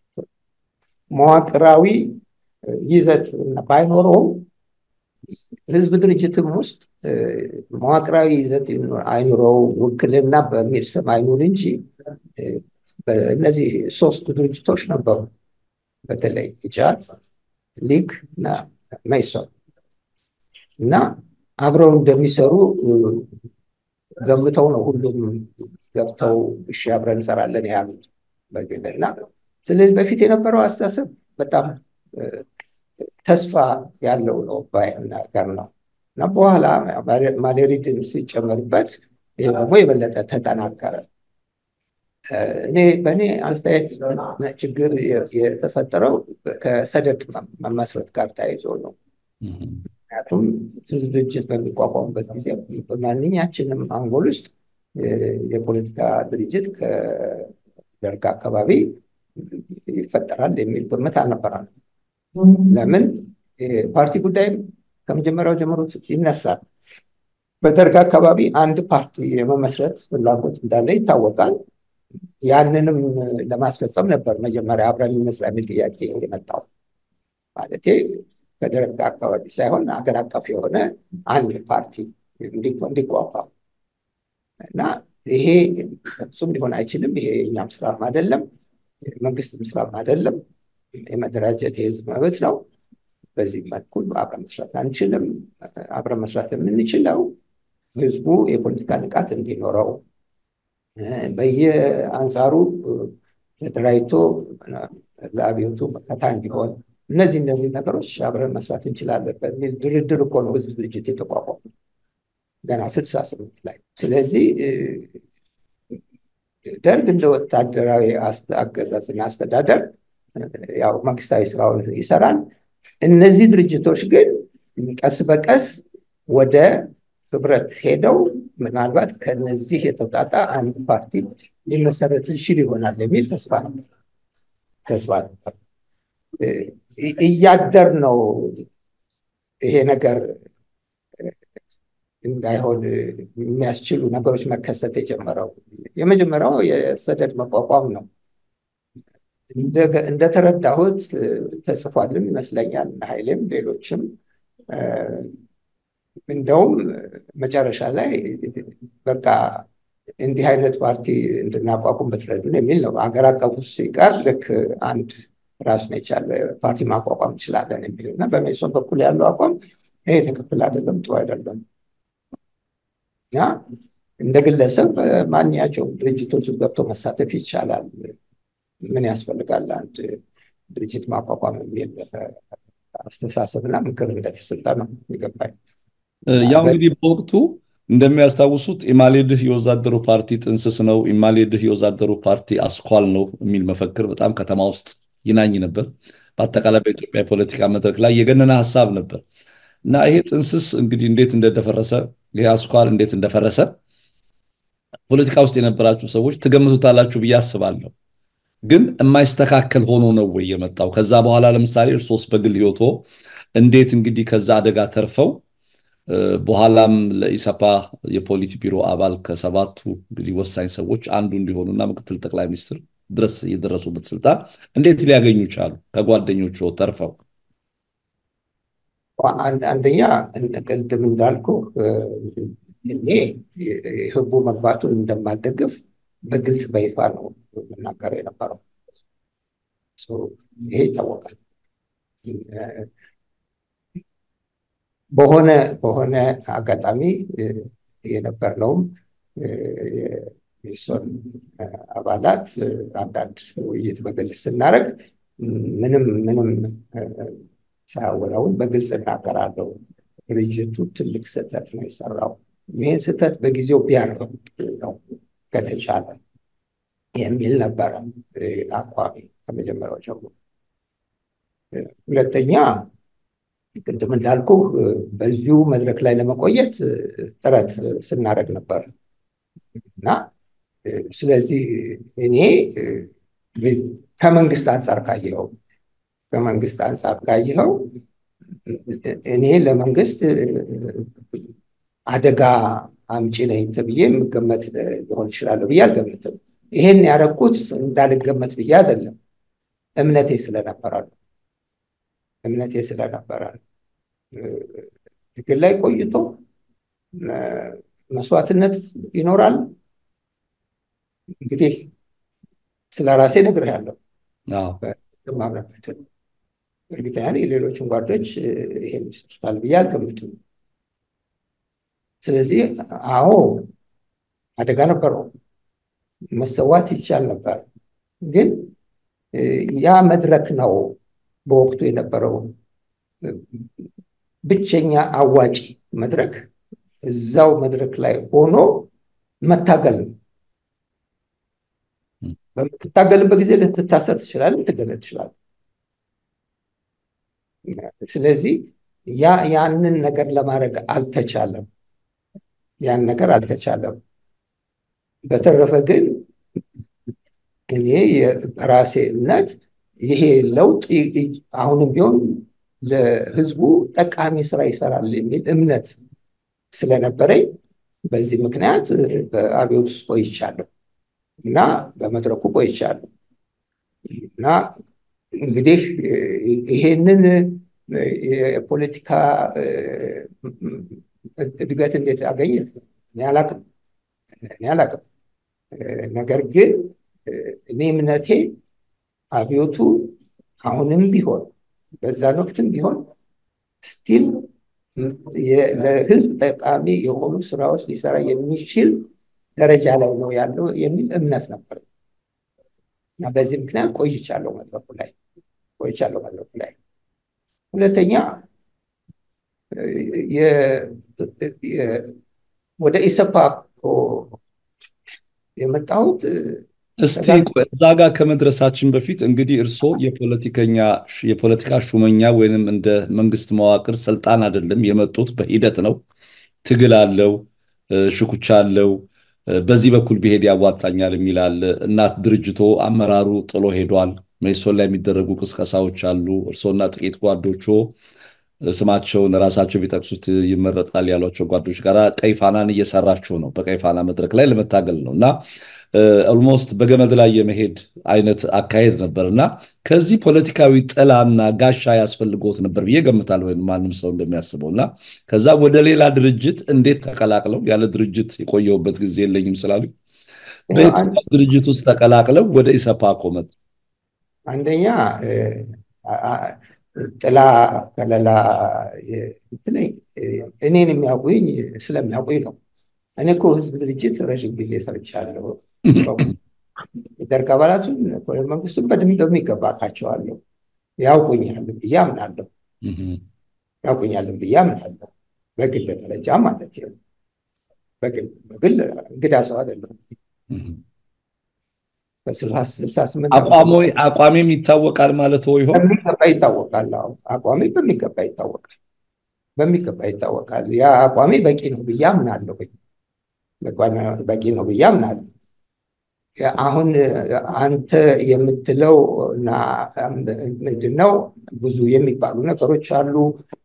መዋቅራዊ ይዘት ባይኖረውም ህዝብ ድርጅትም ውስጥ መዋቅራዊ ይዘት አይኑረው ውክልና በሚል ስም አይኑር እንጂ እነዚህ ሶስቱ ድርጅቶች ነበሩ። በተለይ ኢጃት፣ ሊግ እና መይሶን እና አብረው እንደሚሰሩ ገምተው ነው ሁሉም ገብተው እሺ አብረን እንሰራለን ያሉት በግልና ስለዚህ በፊት የነበረው አስተሳሰብ በጣም ተስፋ ያለው ነው ነገር ነው እና በኋላ ማሌሪድን ሲጨመርበት ይህ ደግሞ የበለጠ ተጠናከረ። እኔ በእኔ አስተያየት ችግር የተፈጠረው ከሰደድ መመስረት ጋር ተያይዞ ነው። ምክንያቱም ህዝብ ድርጅት በሚቋቋሙበት ጊዜ በማንኛችንም አንጎል ውስጥ የፖለቲካ ድርጅት ከደርግ አካባቢ ይፈጠራል የሚል ግምት አልነበረንም። ለምን ፓርቲ ጉዳይም ከመጀመሪያው ጀምሮ ይነሳል። በደርግ አካባቢ አንድ ፓርቲ የመመስረት ፍላጎት እንዳለ ይታወቃል። ያንንም ለማስፈጸም ነበር መጀመሪያ አብረን እንስራ የሚል ጥያቄ የመጣው ማለቴ ከደርግ አካባቢ ሳይሆን ሀገር አቀፍ የሆነ አንድ ፓርቲ እንዲቋቋም እና ይሄ እሱም ሊሆን አይችልም። ይሄ የኛም ስራም አይደለም፣ መንግስትም ስራም አይደለም። የመደራጀት የህዝብ መብት ነው። በዚህ መልኩ አብረን መስራት አንችልም። አብረን መስራት የምንችለው ህዝቡ የፖለቲካ ንቃት እንዲኖረው በየአንጻሩ ተደራጅቶ ለአብዮቱ መከታ እንዲሆን እነዚህ እነዚህ ነገሮች አብረን መስራት እንችላለን በሚል ድርድር እኮ ነው ህዝብ ድርጅት የተቋቋመ ገና ስልሳ ስምንት ላይ። ስለዚህ ደርግ እንደ ወታደራዊ አገዛዝና አስተዳደር ያው መንግስታዊ ስራውን ይሰራል። እነዚህ ድርጅቶች ግን ቀስ በቀስ ወደ ህብረት ሄደው ምናልባት ከነዚህ የተውጣጣ አንድ ፓርቲ ሊመሰረት ይችል ይሆናል የሚል ተስፋ ነበር ተስፋ ነበር። እያደር ነው ይሄ ነገር እንዳይሆን የሚያስችሉ ነገሮች መከሰት የጀመረው። የመጀመሪያው የሰደድ መቋቋም ነው። እንደተረዳሁት ተጽፏልም ይመስለኛል ኃይሌም ሌሎችም እንደውም መጨረሻ ላይ በቃ እንዲህ አይነት ፓርቲ እንድናቋቁም ብትረዱን የሚል ነው። ሀገር አቀፉ ሲቀር ልክ አንድ ራሱን የቻለ ፓርቲ ማቋቋም እንችላለን የሚል እና በሜሶን በኩል ያለው አቋም ይሄ ትክክል አይደለም፣ ጥሩ አይደለም እና እንደ ግለሰብ ማንኛቸውም ድርጅቶች ገብቶ መሳተፍ ይቻላል። ምን ያስፈልጋል አንድ ድርጅት ማቋቋም የሚል አስተሳሰብና ምክር እንደተሰጠ ነው የገባኝ። ያው እንግዲህ በወቅቱ እንደሚያስታውሱት ኢማሌድህ የወዛደሩ ፓርቲ ጥንስስ ነው፣ ኢማሌድህ የወዛደሩ ፓርቲ አስኳል ነው የሚል መፈክር በጣም ከተማ ውስጥ ይናኝ ነበር። በአጠቃላይ በኢትዮጵያ የፖለቲካ መድረክ ላይ የገነነ ሀሳብ ነበር እና ይሄ ጥንስስ እንግዲህ እንዴት እንደደፈረሰ ይሄ አስኳል እንዴት እንደፈረሰ ፖለቲካ ውስጥ የነበራችሁ ሰዎች ትገምቱታላችሁ ብዬ አስባለሁ። ግን የማይስተካከል ሆኖ ነው ወይ የመጣው? ከዛ በኋላ ለምሳሌ እርሶስ በግል ህይወቶ እንዴት እንግዲህ ከዛ አደጋ ተርፈው በኋላም ለኢሰፓ የፖሊት ቢሮ አባል ከሰባቱ እንግዲህ ወሳኝ ሰዎች አንዱ እንዲሆኑና ምክትል ጠቅላይ ሚኒስትር ድረስ የደረሱበት ስልጣን እንዴት ሊያገኙ ቻሉ? ከጓደኞቹ ተርፈው። አንደኛ ቅድም እንዳልኩ እኔ ህቡ መግባቱን እንደማልደግፍ በግልጽ በይፋ ነው የምናገረው የነበረው። ይሄ ይታወቃል። በሆነ በሆነ አጋጣሚ የነበርነውም የሜሶን አባላት አንዳንድ ውይይት በግልጽ ስናደርግ ምንም ምንም ሳያወላውን በግልጽ እናገራለሁ። ድርጅቱ ትልቅ ስህተት ነው የሰራው። ይህን ስህተት በጊዜው ቢያርም ነው ከተቻለ የሚል ነበረ አቋሚ ከመጀመሪያው ጀምሮ። ሁለተኛ ቅድም እንዳልኩ በዚሁ መድረክ ላይ ለመቆየት ጥረት ስናደርግ ነበር እና ስለዚህ እኔ ከመንግስት አንጻር ካየኸው ከመንግስት አንጻር ካየኸው እኔ ለመንግስት አደጋ አምጪ ነኝ ተብዬ የምገመት ሊሆን ይችላለሁ ብዬ አልገምትም። ይሄን ያደረኩት እንዳልገመት ብዬ አይደለም፣ እምነቴ ስለነበረ ነው። እምነቴ ስለነበረ ነው። ትግል ላይ ቆይቶ መስዋዕትነት ይኖራል። እንግዲህ ስለ ራሴ ነግሬሃለሁ። ማምነበትን እርግጠኛ ነኝ ሌሎችን ጓዶች ይሄን ይሰጡታል ብዬ አልገምትም። ስለዚህ አዎ አደጋ ነበረው፣ መሰዋት ይቻል ነበር። ግን ያ መድረክ ነው በወቅቱ የነበረው ብቸኛ አዋጪ መድረክ። እዛው መድረክ ላይ ሆኖ መታገል ነው። በምትታገልበት ጊዜ ልትታሰር ትችላለህ፣ ልትገደል ትችላለህ። ስለዚህ ያ ያንን ነገር ለማድረግ አልተቻለም። ያን ነገር አልተቻለም። በተረፈ ግን እኔ በራሴ እምነት ይሄ ለውጥ አሁንም ቢሆን ለሕዝቡ ጠቃሚ ስራ ይሰራል የሚል እምነት ስለነበረኝ በዚህ ምክንያት በአብዮት ውስጥ ቆይቻለሁ እና በመድረኩ ቆይቻለሁ እና እንግዲህ ይሄንን የፖለቲካ እድገት እንዴት አገኘ እኔ አላቅም እኔ አላቅም። ነገር ግን እኔ እምነቴ አብዮቱ አሁንም ቢሆን በዛን ወቅትም ቢሆን ስቲል ለህዝብ ጠቃሚ የሆኑ ስራዎች ሊሰራ የሚችል ደረጃ ላይ ነው ያለው የሚል እምነት ነበር እና በዚህ ምክንያት ቆይቻለሁ መድረኩ ላይ ቆይቻለሁ መድረኩ ላይ። ሁለተኛ ወደ ኢሰፓ እኮ የመጣሁት እስቲ እዛ ጋር ከመድረሳችን በፊት እንግዲህ እርስዎ የፖለቲከኛ የፖለቲካ ሹመኛ ወይንም እንደ መንግስት መዋቅር ስልጣን አይደለም የመጡት፣ በሂደት ነው። ትግል አለው፣ ሽኩቻ አለው። በዚህ በኩል ብሄድ ያዋጣኛል የሚል አለ። እናት ድርጅቶ አመራሩ ጥሎ ሄዷል። መኢሶን ላይ የሚደረጉ ቅስቀሳዎች አሉ። እርስዎና ጥቂት ጓዶቹ ስማቸውን ራሳቸው ቢጠቅሱት ይመረጣል ያሏቸው ጓዶች ጋር ቀይ ፋናን እየሰራችሁ ነው። በቀይ ፋና መድረክ ላይ ለመታገል ነው እና ኦልሞስት በገመድ ላይ የመሄድ አይነት አካሄድ ነበር እና ከዚህ ፖለቲካዊ ጥላና ጋሻ ያስፈልጎት ነበር ብዬ ገምታለሁ፣ ወይም ማንም ሰው እንደሚያስበው እና ከዛ ወደ ሌላ ድርጅት እንዴት ተቀላቅለው ያለ ድርጅት የቆየሁበት ጊዜ የለኝም ስላሉ በየትኛው ድርጅት ውስጥ ተቀላቅለው ወደ ኢሰፓኮ መጡ? አንደኛ ጥላ ከለላ እኔን የሚያውቁኝ ስለሚያውቁኝ ነው። እኔ እኮ ህዝብ ድርጅት ረዥም ጊዜ ሰርቻለሁ። ደርግ አባላቱን ኮሎኔል መንግስቱን በደንብ በሚገባ አውቃቸዋለሁ። ያውቁኛል ብዬ አምናለሁ። ያውቁኛልን ብዬ አምናለሁ። በግል ደረጃ ማለት ነው። በግል እንግዳ ሰው አይደለሁም። በስልሳ ስምንት አቋሜም ይታወቃል ማለት ይሆን? በሚገባ ይታወቃል። አቋሜ በሚገባ ይታወቃል። በሚገባ ይታወቃል። ያ አቋሜ በቂ ነው ብዬ አምናለሁ። በቂ ነው ብዬ አምናለሁ። አሁን አንተ የምትለው እና ምንድነው ብዙ የሚባሉ ነገሮች አሉ።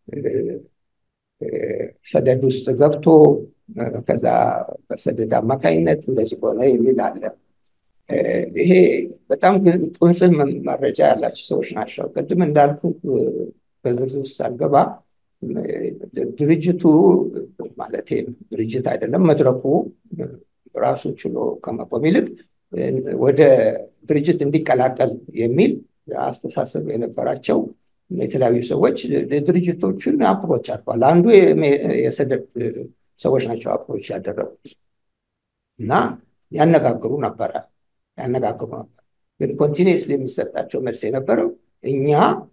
ሰደድ ውስጥ ገብቶ ከዛ በሰደድ አማካኝነት እንደዚህ ሆነ የሚል አለ። ይሄ በጣም ቁንጽል መረጃ ያላቸው ሰዎች ናቸው። ቅድም እንዳልኩ በዝርዝር ውስጥ ሳልገባ ድርጅቱ ማለት ድርጅት አይደለም መድረኩ ራሱ ችሎ ከመቆም ይልቅ ወደ ድርጅት እንዲቀላቀል የሚል አስተሳሰብ የነበራቸው የተለያዩ ሰዎች ድርጅቶችን አፕሮች አድርገዋል። አንዱ የሰደድ ሰዎች ናቸው አፕሮች ያደረጉት እና ያነጋግሩ ነበረ ያነጋግሩ ነበር። ግን ኮንቲኒስሊ የሚሰጣቸው መልስ የነበረው እኛ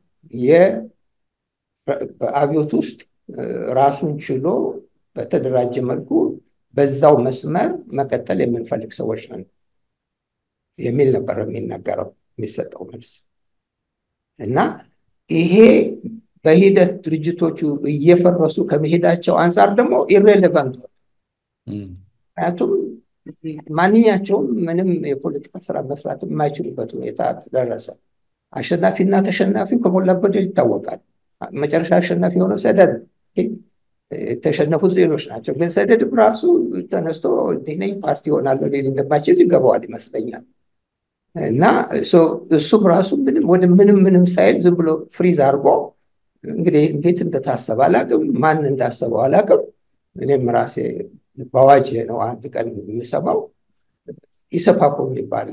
በአብዮት ውስጥ ራሱን ችሎ በተደራጀ መልኩ በዛው መስመር መቀጠል የምንፈልግ ሰዎች ነን የሚል ነበር የሚነገረው የሚሰጠው መልስ እና ይሄ በሂደት ድርጅቶቹ እየፈረሱ ከመሄዳቸው አንጻር ደግሞ ኢሬሌቫንት ሆነ። ምክንያቱም ማንኛቸውም ምንም የፖለቲካ ስራ መስራት የማይችሉበት ሁኔታ ተደረሰ። አሸናፊና ተሸናፊው ከሞላ ጎደል ይታወቃል። መጨረሻ አሸናፊ የሆነው ሰደድ የተሸነፉት ሌሎች ናቸው። ግን ሰደድም ራሱ ተነስቶ እንዲህ ነኝ ፓርቲ ሆናለሁ ሊል እንደማይችል ይገባዋል ይመስለኛል። እና እሱም ራሱ ምንም ወደ ምንም ምንም ሳይል ዝም ብሎ ፍሪዝ አድርጎ እንግዲህ እንዴት እንደታሰበ አላቅም፣ ማን እንዳሰበው አላቅም። እኔም ራሴ በአዋጅ ነው አንድ ቀን የምሰማው ኢሰፓኮ የሚባል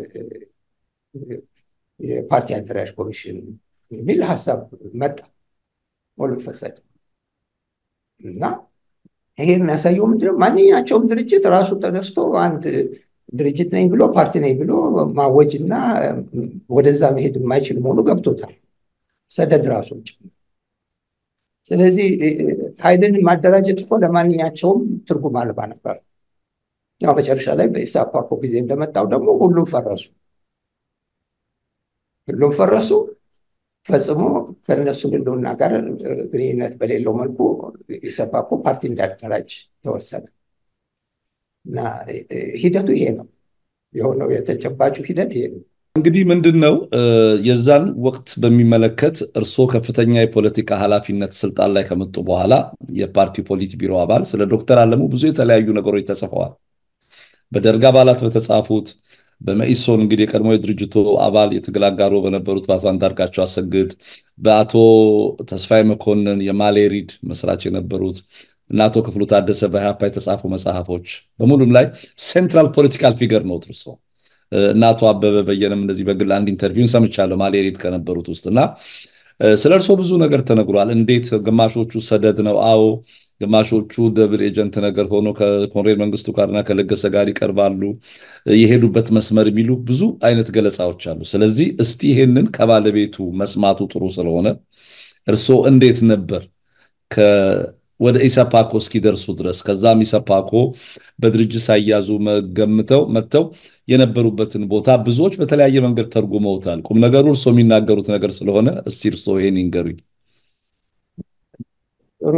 የፓርቲ አደራጅ ኮሚሽን የሚል ሀሳብ መጣ ሞሉ ፈሰድ እና ይሄ የሚያሳየው ምንድነው? ማንኛቸውም ድርጅት ራሱ ተነስቶ አንድ ድርጅት ነኝ ብሎ ፓርቲ ነኝ ብሎ ማወጅ እና ወደዛ መሄድ የማይችል መሆኑ ገብቶታል፣ ሰደድ ራሱ ጭምር። ስለዚህ ኃይልን ማደራጀት እኮ ለማንኛቸውም ትርጉም አልባ ነበር። ያው መጨረሻ ላይ በኢሳፓኮ ጊዜ እንደመጣው ደግሞ ሁሉም ፈረሱ፣ ሁሉም ፈረሱ። ፈጽሞ ከነሱ ህልውና ጋር ግንኙነት በሌለው መልኩ ኢሰፓኮ ፓርቲ እንዳደራጅ ተወሰነ እና ሂደቱ ይሄ ነው የሆነው። የተጨባጩ ሂደት ይሄ ነው። እንግዲህ ምንድን ነው የዛን ወቅት በሚመለከት እርስዎ ከፍተኛ የፖለቲካ ኃላፊነት ስልጣን ላይ ከመጡ በኋላ የፓርቲው ፖሊት ቢሮ አባል ስለ ዶክተር አለሙ ብዙ የተለያዩ ነገሮች ተጽፈዋል። በደርግ አባላት በተጻፉት በመኢሶን እንግዲህ የቀድሞ የድርጅቱ አባል የትግል አጋሮ በነበሩት በአቶ አንዳርጋቸው አሰግድ፣ በአቶ ተስፋዬ መኮንን የማሌሪድ መስራች የነበሩት እና አቶ ክፍሉ ታደሰ በኢህአፓ የተጻፉ መጽሐፎች በሙሉም ላይ ሴንትራል ፖለቲካል ፊገር ነው እርሶ እና አቶ አበበ በየነም እንደዚህ በግል አንድ ኢንተርቪውን ሰምቻለሁ ማሌሪድ ከነበሩት ውስጥ እና ስለ እርሶ ብዙ ነገር ተነግሯል። እንዴት ግማሾቹ ሰደድ ነው አዎ ግማሾቹ ደብል ኤጀንት ነገር ሆኖ ከኮንሬል መንግስቱ ጋርና ከለገሰ ጋር ይቀርባሉ፣ የሄዱበት መስመር የሚሉ ብዙ አይነት ገለጻዎች አሉ። ስለዚህ እስቲ ይሄንን ከባለቤቱ መስማቱ ጥሩ ስለሆነ እርስዎ እንዴት ነበር ወደ ኢሰፓኮ እስኪደርሱ ድረስ ከዛም ኢሰፓኮ በድርጅት ሳያዙ ገምተው መጥተው የነበሩበትን ቦታ ብዙዎች በተለያየ መንገድ ተርጉመውታል። ቁም ነገሩ እርስዎ የሚናገሩት ነገር ስለሆነ እስቲ እርስዎ ይሄን ይንገሩኝ። ጥሩ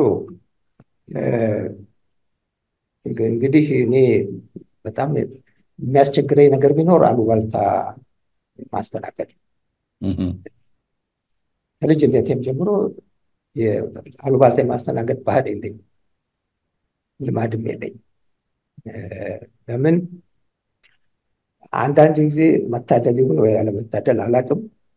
እንግዲህ እኔ በጣም የሚያስቸግረኝ ነገር ቢኖር አሉባልታ ማስተናገድ። ከልጅነቴም ጀምሮ አሉባልታ የማስተናገድ ባህል የለኝም፣ ልማድም የለኝም። ለምን አንዳንድ ጊዜ መታደል ይሁን ወይ ያለመታደል አላውቅም፣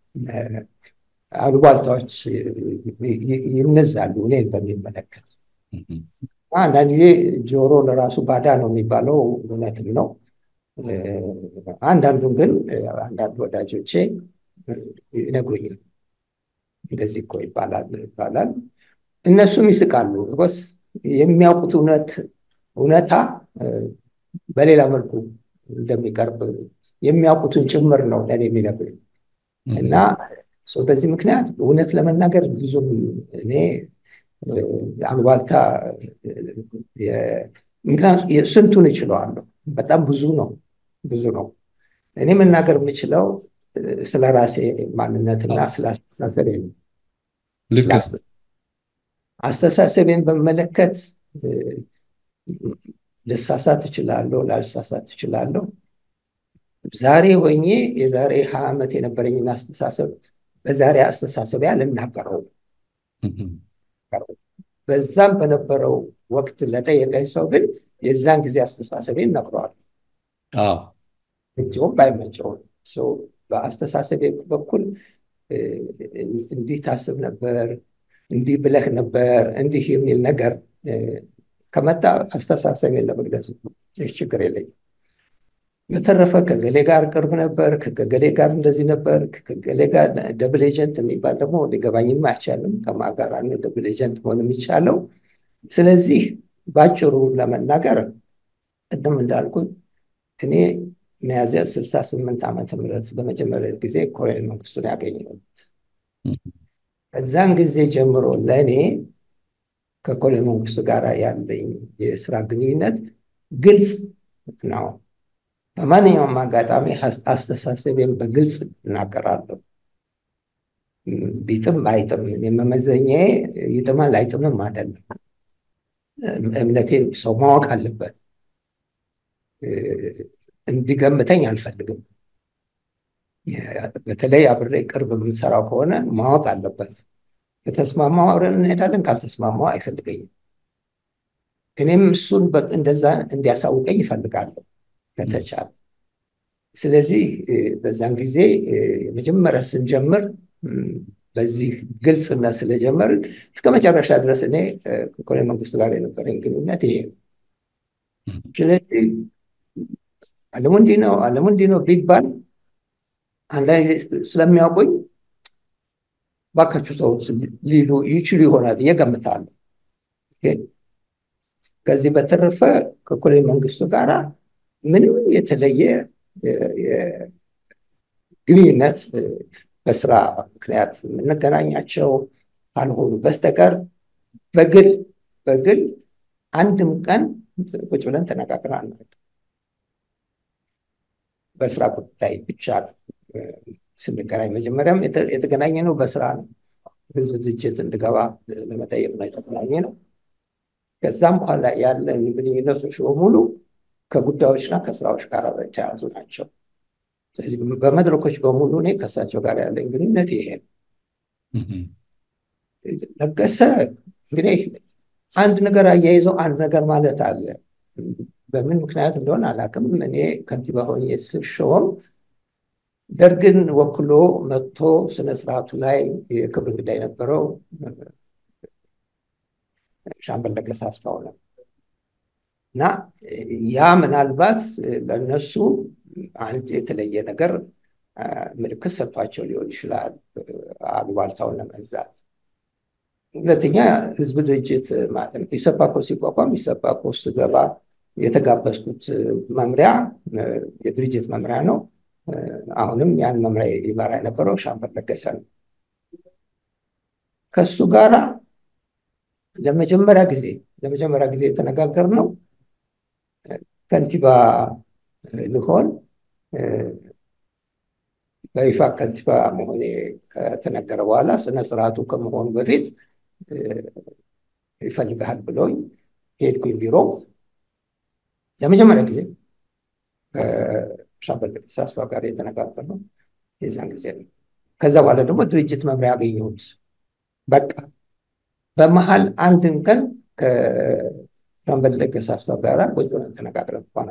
አሉባልታዎች ይነዛሉ እኔን በሚመለከት አንዳንድ ጊዜ ጆሮ ለራሱ ባዳ ነው የሚባለው እውነትም ነው። አንዳንዱን ግን አንዳንድ ወዳጆቼ ይነግሩኛል። እንደዚህ እኮ ይባላል ይባላል። እነሱም ይስቃሉ። በስ የሚያውቁት እውነት እውነታ በሌላ መልኩ እንደሚቀርብ የሚያውቁትን ጭምር ነው ለእኔ የሚነግሩኝ እና በዚህ ምክንያት እውነት ለመናገር ብዙም እኔ አሉባልታ ምክንያቱም ስንቱን እችለዋለሁ። በጣም ብዙ ነው ብዙ ነው። እኔ መናገር የምችለው ስለ ራሴ ማንነትና ስለ አስተሳሰቤ ነው። አስተሳሰቤን በመለከት ልሳሳት እችላለሁ፣ ላልሳሳት እችላለሁ። ዛሬ ሆኜ የዛሬ ሀያ ዓመት የነበረኝን አስተሳሰብ በዛሬ አስተሳሰቤ አልናገረው በዛም በነበረው ወቅት ለጠየቀኝ ሰው ግን የዛን ጊዜ አስተሳሰቤን ነግረዋለሁ። እጅውም ባይመቸውም በአስተሳሰቤ በኩል እንዲህ ታስብ ነበር፣ እንዲህ ብለህ ነበር፣ እንዲህ የሚል ነገር ከመጣ አስተሳሰቤን ለመግለጽ ችግር የለኝም። በተረፈ ከገሌ ጋር ቅርብ ነበር፣ ከገሌ ጋር እንደዚህ ነበር፣ ከገሌ ጋር ደብል ኤጀንት የሚባል ደግሞ ሊገባኝም አይቻልም። ከማ ጋር ነው ደብል ኤጀንት መሆን የሚቻለው? ስለዚህ ባጭሩ ለመናገር ቅድም እንዳልኩት እኔ ሚያዝያ ስልሳ ስምንት ዓመተ ምህረት በመጀመሪያ ጊዜ ኮሎኔል መንግስቱን ያገኘሁት ከዛን ጊዜ ጀምሮ ለእኔ ከኮሎኔል መንግስቱ ጋር ያለኝ የስራ ግንኙነት ግልጽ ነው። በማንኛውም አጋጣሚ አስተሳሰቤን በግልጽ እናገራለሁ። ቢጥም አይጥም የመመዘኛዬ ይጥማል አይጥምም አይደለም። እምነቴን ሰው ማወቅ አለበት። እንዲገምተኝ አልፈልግም። በተለይ አብሬ ቅርብ የምንሰራው ከሆነ ማወቅ አለበት። ከተስማማው አብረን እንሄዳለን፣ ካልተስማማው አይፈልገኝም። እኔም እሱን እንደዛ እንዲያሳውቀኝ ይፈልጋለሁ ከተቻለ። ስለዚህ በዛን ጊዜ የመጀመሪያ ስንጀምር በዚህ ግልጽነት ስለጀመርን እስከ መጨረሻ ድረስ እኔ ከኮሎኔል መንግስቱ ጋር የነበረኝ ግንኙነት ይሄ ነው። ስለዚህ አለሙ እንዲህ ነው አለሙ እንዲህ ነው ቢባል አንዳንድ ስለሚያውቁኝ ባካችሁ ተው ሊሉ ይችሉ ይሆናል ብዬ እገምታለሁ። ከዚህ በተረፈ ከኮሎኔል መንግስቱ ጋር ምንም የተለየ ግንኙነት በስራ ምክንያት የምንገናኛቸው ካልሆኑ በስተቀር በግል በግል አንድም ቀን ቁጭ ብለን ተነጋግረን አናውቅም። በስራ ጉዳይ ብቻ ነው ስንገናኝ። መጀመሪያም የተገናኘ ነው በስራ ነው። ህዝብ ድርጅት እንድገባ ለመጠየቅ ነው የተገናኘ ነው። ከዛም በኋላ ያለን ግንኙነቶች በሙሉ ከጉዳዮችና ከስራዎች ጋር የተያያዙ ናቸው። ስለዚህ በመድረኮች በሙሉ እኔ ከእሳቸው ጋር ያለኝ ግንኙነት ይሄ ነው። ለገሰ እንግዲህ አንድ ነገር አያይዘው አንድ ነገር ማለት አለ። በምን ምክንያት እንደሆነ አላውቅም። እኔ ከንቲባ ሆኜ ስሾም ደርግን ወክሎ መጥቶ ስነስርዓቱ ላይ የክብር እንግዳ የነበረው ሻምበል ለገሰ አስፋው ነው እና ያ ምናልባት ለእነሱ አንድ የተለየ ነገር ምልክት ሰጥቷቸው ሊሆን ይችላል፣ አሉባልታውን ለመንዛት። ሁለተኛ ህዝብ ድርጅት ኢሰፓኮ ሲቋቋም ኢሰፓኮ ስገባ የተጋበዝኩት መምሪያ የድርጅት መምሪያ ነው። አሁንም ያን መምሪያ ይመራ የነበረው ሻምበል ለገሰ ነው። ከሱ ጋራ ለመጀመሪያ ጊዜ ለመጀመሪያ ጊዜ የተነጋገርነው ከንቲባ ልሆን በይፋ ከንቲባ መሆኔ ከተነገረ በኋላ ስነ ስርዓቱ ከመሆኑ በፊት ይፈልግሃል ብሎኝ ሄድኩኝ ቢሮ ለመጀመሪያ ጊዜ ከሻምበል ለገሰ አስፋው ጋር የተነጋገርነው የዛን ጊዜ ነው። ከዛ በኋላ ደግሞ ድርጅት መምሪያ ያገኘሁት በቃ በመሀል አንድን ቀን ከሻምበል ለገሰ አስፋው ጋር ቁጭ ብለን ተነጋግረን እንኳን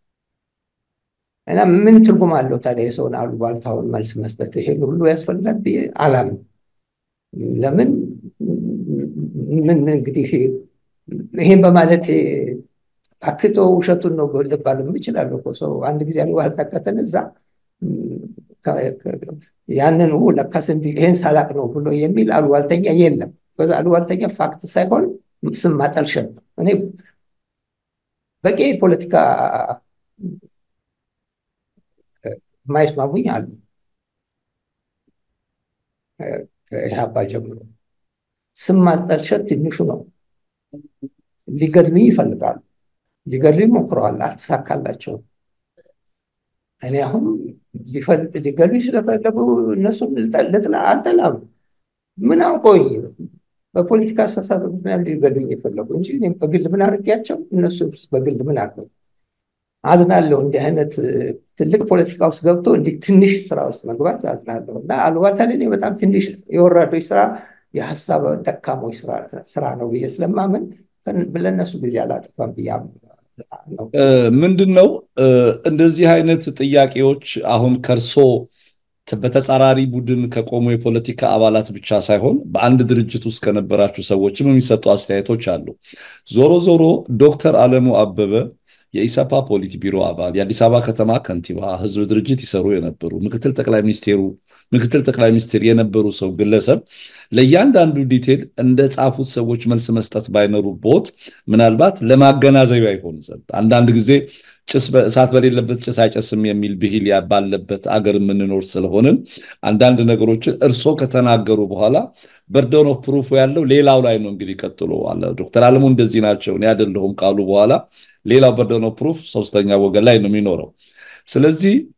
እና ምን ትርጉም አለው ታዲያ የሰውን አሉባልታውን መልስ መስጠት? ይሄን ሁሉ ያስፈልጋል ብዬ አላምንም። ለምን ምን እንግዲህ ይሄን በማለት አክቶ ውሸቱን ነው ልባልም እችላለሁ እኮ ሰው አንድ ጊዜ አሉባልታ ከተነዛ ያንን ለካስ ይሄን ሳላቅ ነው ብሎ የሚል አሉባልተኛ የለም። በዛ አሉባልተኛ ፋክት ሳይሆን ስም ማጠልሸት ነው። እኔ በቂ የፖለቲካ የማይስማሙኝ አሉ ከኢህአፓ ጀምሮ። ስም ማጠልሸት ትንሹ ነው። ሊገድሉኝ ይፈልጋሉ። ሊገድሉኝ ሞክረዋል፣ አልተሳካላቸውም። እኔ አሁን ሊገድሉኝ ስለፈለጉ እነሱን ልጥላ አልጠላም። ምን አውቀውኝ በፖለቲካ አስተሳሰብ ምክንያት ሊገድሉኝ የፈለጉ እንጂ እኔም በግል ምን አድርጌያቸው እነሱ በግል ምን አድርገው አዝናለሁ። እንዲህ አይነት ትልቅ ፖለቲካ ውስጥ ገብቶ እንዲህ ትንሽ ስራ ውስጥ መግባት አዝናለሁ። እና አሉባልታ ለእኔ በጣም ትንሽ የወራዶች ስራ፣ የሀሳብ ደካሞች ስራ ነው ብዬ ስለማምን ለእነሱ ጊዜ አላጠፋም ብዬ ነው። ምንድን ነው እንደዚህ አይነት ጥያቄዎች አሁን ከእርሶ በተጻራሪ ቡድን ከቆሙ የፖለቲካ አባላት ብቻ ሳይሆን በአንድ ድርጅት ውስጥ ከነበራችሁ ሰዎችም የሚሰጡ አስተያየቶች አሉ። ዞሮ ዞሮ ዶክተር አለሙ አበበ የኢሰፓ ፖሊት ቢሮ አባል፣ የአዲስ አበባ ከተማ ከንቲባ፣ ህዝብ ድርጅት ይሰሩ የነበሩ ምክትል ጠቅላይ ሚኒስቴሩ ምክትል ጠቅላይ ሚኒስትር የነበሩ ሰው ግለሰብ ለእያንዳንዱ ዲቴል እንደ ጻፉት ሰዎች መልስ መስጠት ባይኖሩቦት ምናልባት ለማገናዘቢያ ይሆን ዘንድ አንዳንድ ጊዜ ጭስ እሳት በሌለበት ጭስ አይጨስም የሚል ብሂል ባለበት አገር የምንኖር ስለሆንን አንዳንድ ነገሮችን እርሶ ከተናገሩ በኋላ በርደን ኦፍ ፕሩፍ ያለው ሌላው ላይ ነው። እንግዲህ ቀጥሎ አለ ዶክተር አለሙ እንደዚህ ናቸው እኔ አይደለሁም ካሉ በኋላ ሌላው በርደን ኦፍ ፕሩፍ ሶስተኛ ወገን ላይ ነው የሚኖረው። ስለዚህ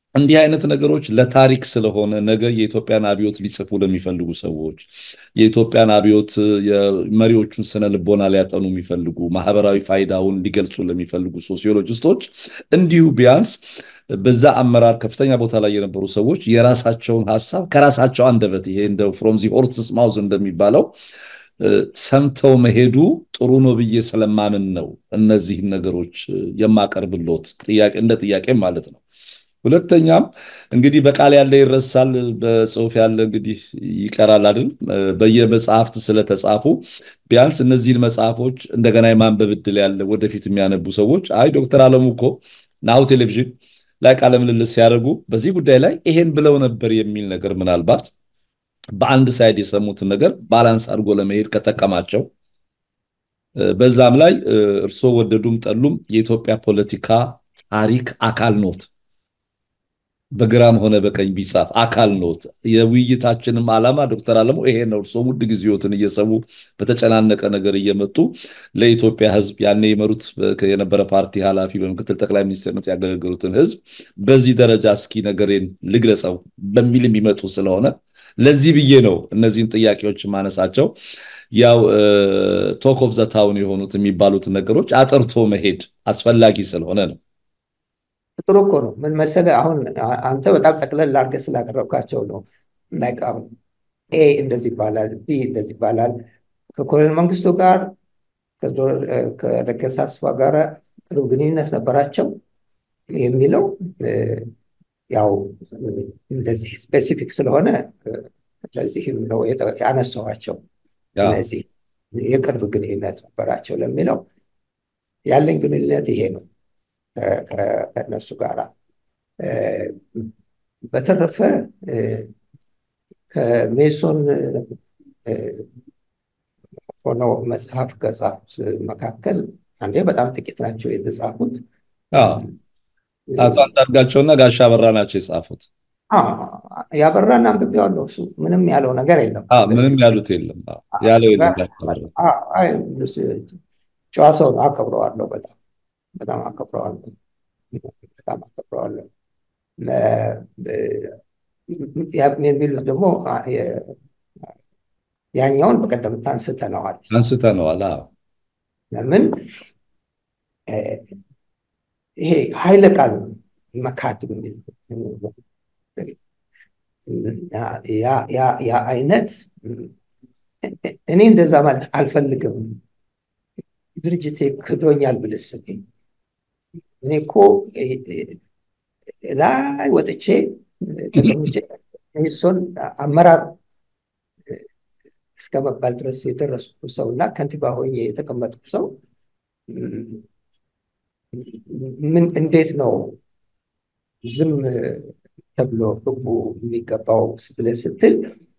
እንዲህ አይነት ነገሮች ለታሪክ ስለሆነ ነገ የኢትዮጵያን አብዮት ሊጽፉ ለሚፈልጉ ሰዎች የኢትዮጵያን አብዮት የመሪዎቹን ስነ ልቦና ሊያጠኑ የሚፈልጉ ማህበራዊ ፋይዳውን ሊገልጹ ለሚፈልጉ ሶሲዮሎጂስቶች እንዲሁ ቢያንስ በዛ አመራር ከፍተኛ ቦታ ላይ የነበሩ ሰዎች የራሳቸውን ሀሳብ ከራሳቸው አንደበት ይሄ እንደ ፍሮም ዚ ሆርስስ ማውዝ እንደሚባለው ሰምተው መሄዱ ጥሩ ነው ብዬ ስለማምን ነው እነዚህን ነገሮች የማቀርብሎት ጥያቄ እንደ ጥያቄ ማለት ነው። ሁለተኛም እንግዲህ በቃል ያለ ይረሳል፣ በጽሁፍ ያለ እንግዲህ ይቀራል አይደል? በየመጽሐፍት ስለተጻፉ ቢያንስ እነዚህን መጽሐፎች እንደገና የማንበብ እድል ያለ ወደፊት የሚያነቡ ሰዎች አይ ዶክተር አለሙ እኮ ናሁ ቴሌቪዥን ላይ ቃለ ምልልስ ሲያደርጉ በዚህ ጉዳይ ላይ ይሄን ብለው ነበር የሚል ነገር ምናልባት በአንድ ሳይድ የሰሙትን ነገር ባላንስ አድርጎ ለመሄድ ከጠቀማቸው በዛም ላይ እርስዎ ወደዱም ጠሉም የኢትዮጵያ ፖለቲካ ታሪክ አካል ኖት። በግራም ሆነ በቀኝ ቢጻፍ አካል ኖት። የውይይታችንም ዓላማ ዶክተር አለሙ ይሄ ነው። እርስዎ ውድ ጊዜዎትን እየሰቡ በተጨናነቀ ነገር እየመጡ ለኢትዮጵያ ሕዝብ ያኔ የመሩት የነበረ ፓርቲ ኃላፊ በምክትል ጠቅላይ ሚኒስትርነት ያገለገሉትን ሕዝብ በዚህ ደረጃ እስኪ ነገሬን ልግለጸው በሚል የሚመጡ ስለሆነ ለዚህ ብዬ ነው እነዚህን ጥያቄዎች ማነሳቸው። ያው ቶክ ኦፍ ዘ ታውን የሆኑት የሚባሉት ነገሮች አጥርቶ መሄድ አስፈላጊ ስለሆነ ነው። ጥሩ እኮ ነው። ምን መሰለህ፣ አሁን አንተ በጣም ጠቅለል አድርገህ ስላቀረብካቸው ነው። አሁን ኤ እንደዚህ ይባላል፣ ቢ እንደዚህ ይባላል፣ ከኮሎኔል መንግስቱ ጋር ከለገሰ አስፋ ጋር ቅርብ ግንኙነት ነበራቸው የሚለው ያው እንደዚህ ስፔሲፊክ ስለሆነ ለዚህም ነው ያነሳኋቸው። እነዚህ የቅርብ ግንኙነት ነበራቸው ለሚለው ያለኝ ግንኙነት ይሄ ነው ከእነሱ ጋር። በተረፈ ከሜሶን ሆነው መጽሐፍ ከጻፉት መካከል አንዴ በጣም ጥቂት ናቸው የተጻፉት። አቶ አንዳርጋቸውና ጋሻ አበራ ናቸው የጻፉት። ያበራን አንብቤዋለሁ። እሱ ምንም ያለው ነገር የለም። ምንም ያሉት የለም ያለው የለም። ጨዋ ሰው ነው። አከብረዋለሁ። በጣም በጣም አከብረዋለሁ። በጣም አከብረዋለሁ። የሚሉት ደግሞ ያኛውን በቀደም አንስተነዋል አንስተነዋል። ለምን ይሄ ኃይለ ቃል መካድ ያ አይነት እኔ እንደዛ ማለት አልፈልግም። ድርጅቴ ክዶኛል ብልስ እኔ እኮ ላይ ወጥቼ ተቀምጬ ሜሶን አመራር እስከ መባል ድረስ የደረስኩ ሰው እና ከንቲባ ሆኜ የተቀመጥኩ ሰው ምን እንዴት ነው ዝም ተብሎ ህጉ የሚገባው ብለህ ስትል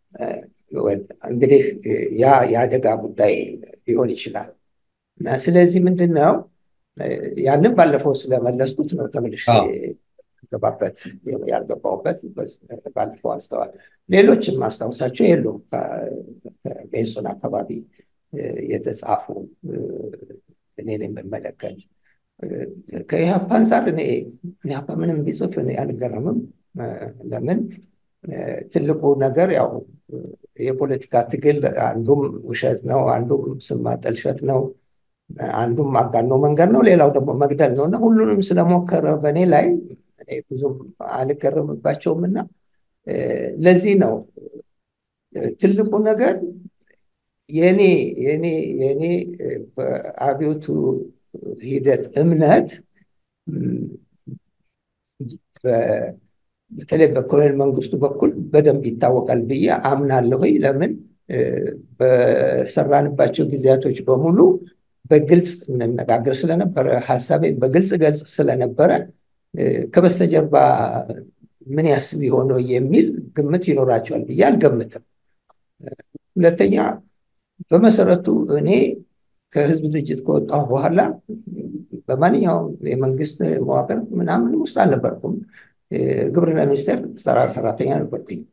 እንግዲህ ያ የአደጋ ጉዳይ ሊሆን ይችላል። ስለዚህ ምንድን ነው ያንን ባለፈው ስለመለስኩት ነው ተመልሼ ገባበት ያልገባውበት ባለፈው አንስተዋል። ሌሎችም ማስታወሳቸው የሉም ከሜሶን አካባቢ የተጻፉ እኔን የምመለከት ከኢህአፓ አንጻር እኔ ኢህአፓ ምንም ቢጽፍ እኔ አልገረምም። ለምን ትልቁ ነገር ያው የፖለቲካ ትግል አንዱም ውሸት ነው፣ አንዱም ስም ማጠልሸት ነው፣ አንዱም አጋኖ መንገድ ነው፣ ሌላው ደግሞ መግደል ነው እና ሁሉንም ስለሞከረ በእኔ ላይ ብዙም አልገረምባቸውም እና ለዚህ ነው ትልቁ ነገር የኔ የኔ የኔ በአብዮቱ ሂደት እምነት በተለይ በኮሎኔል መንግስቱ በኩል በደንብ ይታወቃል ብዬ አምናለሁ። ለምን በሰራንባቸው ጊዜያቶች በሙሉ በግልጽ እንነጋገር ስለነበረ ሀሳቤ በግልጽ ገልጽ ስለነበረ ከበስተጀርባ ምን ያስብ የሆነው የሚል ግምት ይኖራቸዋል ብዬ አልገምትም። ሁለተኛ በመሰረቱ እኔ ከህዝብ ድርጅት ከወጣሁ በኋላ በማንኛውም የመንግስት መዋቅር ምናምን ውስጥ አልነበርኩም። ግብርና ሚኒስቴር ሰራ ሰራተኛ ነበርኩኝ።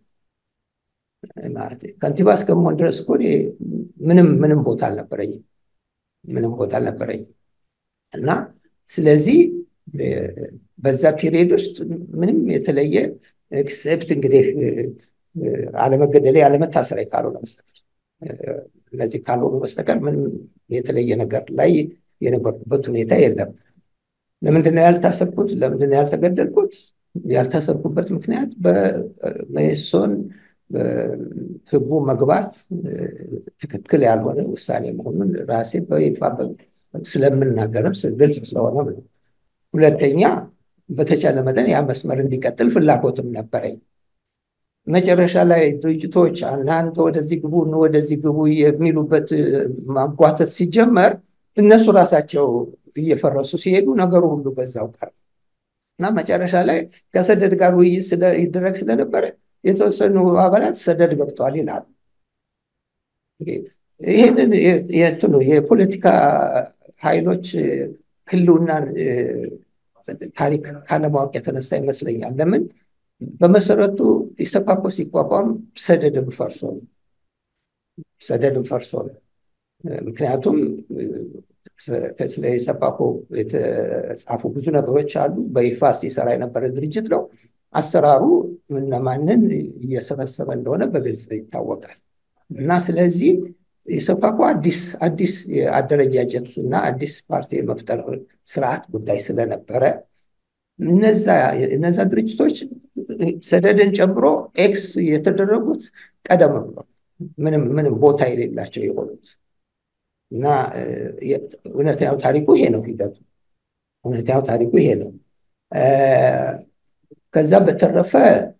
ከንቲባ እስከመሆን ድረስ እኮ ምንም ምንም ቦታ አልነበረኝም። ምንም ቦታ አልነበረኝም እና ስለዚህ በዛ ፒሪየድ ውስጥ ምንም የተለየ ኤክሴፕት እንግዲህ አለመገደሌ አለመታሰሪያ ካልሆነ በስተቀር እነዚህ ካልሆኑ በስተቀር ምንም የተለየ ነገር ላይ የነበርኩበት ሁኔታ የለም። ለምንድነው ያልታሰርኩት? ለምንድነው ያልተገደልኩት? ያልታሰርኩበት ምክንያት በመኢሶን ህቡ መግባት ትክክል ያልሆነ ውሳኔ መሆኑን ራሴ በይፋ ስለምናገርም ግልጽ ስለሆነም ነው። ሁለተኛ በተቻለ መጠን ያ መስመር እንዲቀጥል ፍላጎትም ነበረኝ። መጨረሻ ላይ ድርጅቶች እናንተ ወደዚህ ግቡ ወደዚህ ግቡ የሚሉበት ማጓተት ሲጀመር እነሱ ራሳቸው እየፈረሱ ሲሄዱ ነገሩ ሁሉ በዛው ቀረ እና መጨረሻ ላይ ከሰደድ ጋር ውይይት ይደረግ ስለነበረ የተወሰኑ አባላት ሰደድ ገብተዋል ይላሉ። ይህንን የእንትኑ የፖለቲካ ኃይሎች ህልውናን ታሪክ ካለማወቅ የተነሳ ይመስለኛል። ለምን በመሰረቱ ኢሰፓኮ ሲቋቋም ሰደድም ፈርሶ ነው። ሰደድም ፈርሶ ነው። ምክንያቱም ስለ ኢሰፓኮ የተጻፉ ብዙ ነገሮች አሉ። በይፋ ሲሰራ የነበረ ድርጅት ነው። አሰራሩ እነማንን እየሰበሰበ እንደሆነ በግልጽ ይታወቃል። እና ስለዚህ ኢሰፓኮ አዲስ አዲስ የአደረጃጀት እና አዲስ ፓርቲ የመፍጠር ስርዓት ጉዳይ ስለነበረ እነዛ ድርጅቶች ሰደድን ጨምሮ ኤክስ የተደረጉት ቀደም ብሎ ምንም ምንም ቦታ የሌላቸው የሆኑት እና እውነተኛው ታሪኩ ይሄ ነው ሂደቱ። እውነተኛው ታሪኩ ይሄ ነው። ከዛ በተረፈ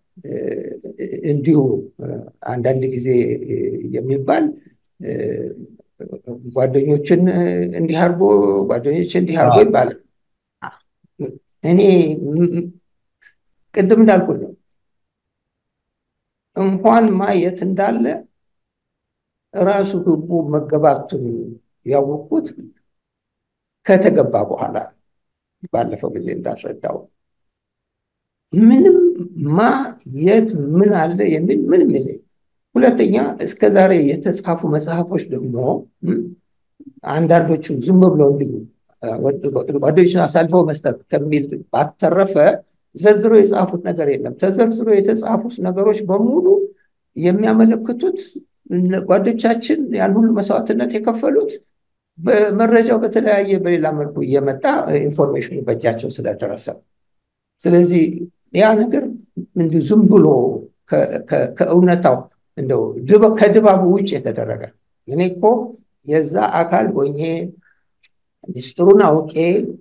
እንዲሁ አንዳንድ ጊዜ የሚባል ጓደኞችን እንዲህ አድርጎ ጓደኞች እንዲህ አድርጎ ይባላል። እኔ ቅድም እንዳልኩት ነው እንኳን ማየት እንዳለ ራሱ ህቡ መገባቱን ያወቅኩት ከተገባ በኋላ ባለፈው ጊዜ እንዳስረዳው ምንም ማ የት ምን አለ የሚል ምንም የለኝ። ሁለተኛ እስከ ዛሬ የተጻፉ መጽሐፎች ደግሞ አንዳንዶቹ ዝም ብለው እንዲሁ ጓደኞችን አሳልፈው መስጠት ከሚል ባተረፈ ዘርዝሮ የጻፉት ነገር የለም። ተዘርዝሮ የተጻፉት ነገሮች በሙሉ የሚያመለክቱት ጓዶቻችን ያን ሁሉ መስዋዕትነት የከፈሉት በመረጃው በተለያየ በሌላ መልኩ እየመጣ ኢንፎርሜሽኑ በእጃቸው ስለደረሰ ስለዚህ ያ ነገር እንዲሁ ዝም ብሎ ከእውነታው እንደው ከድባቡ ውጭ የተደረገ እኔ እኮ የዛ አካል ሆኜ ሚስጥሩን አውቄ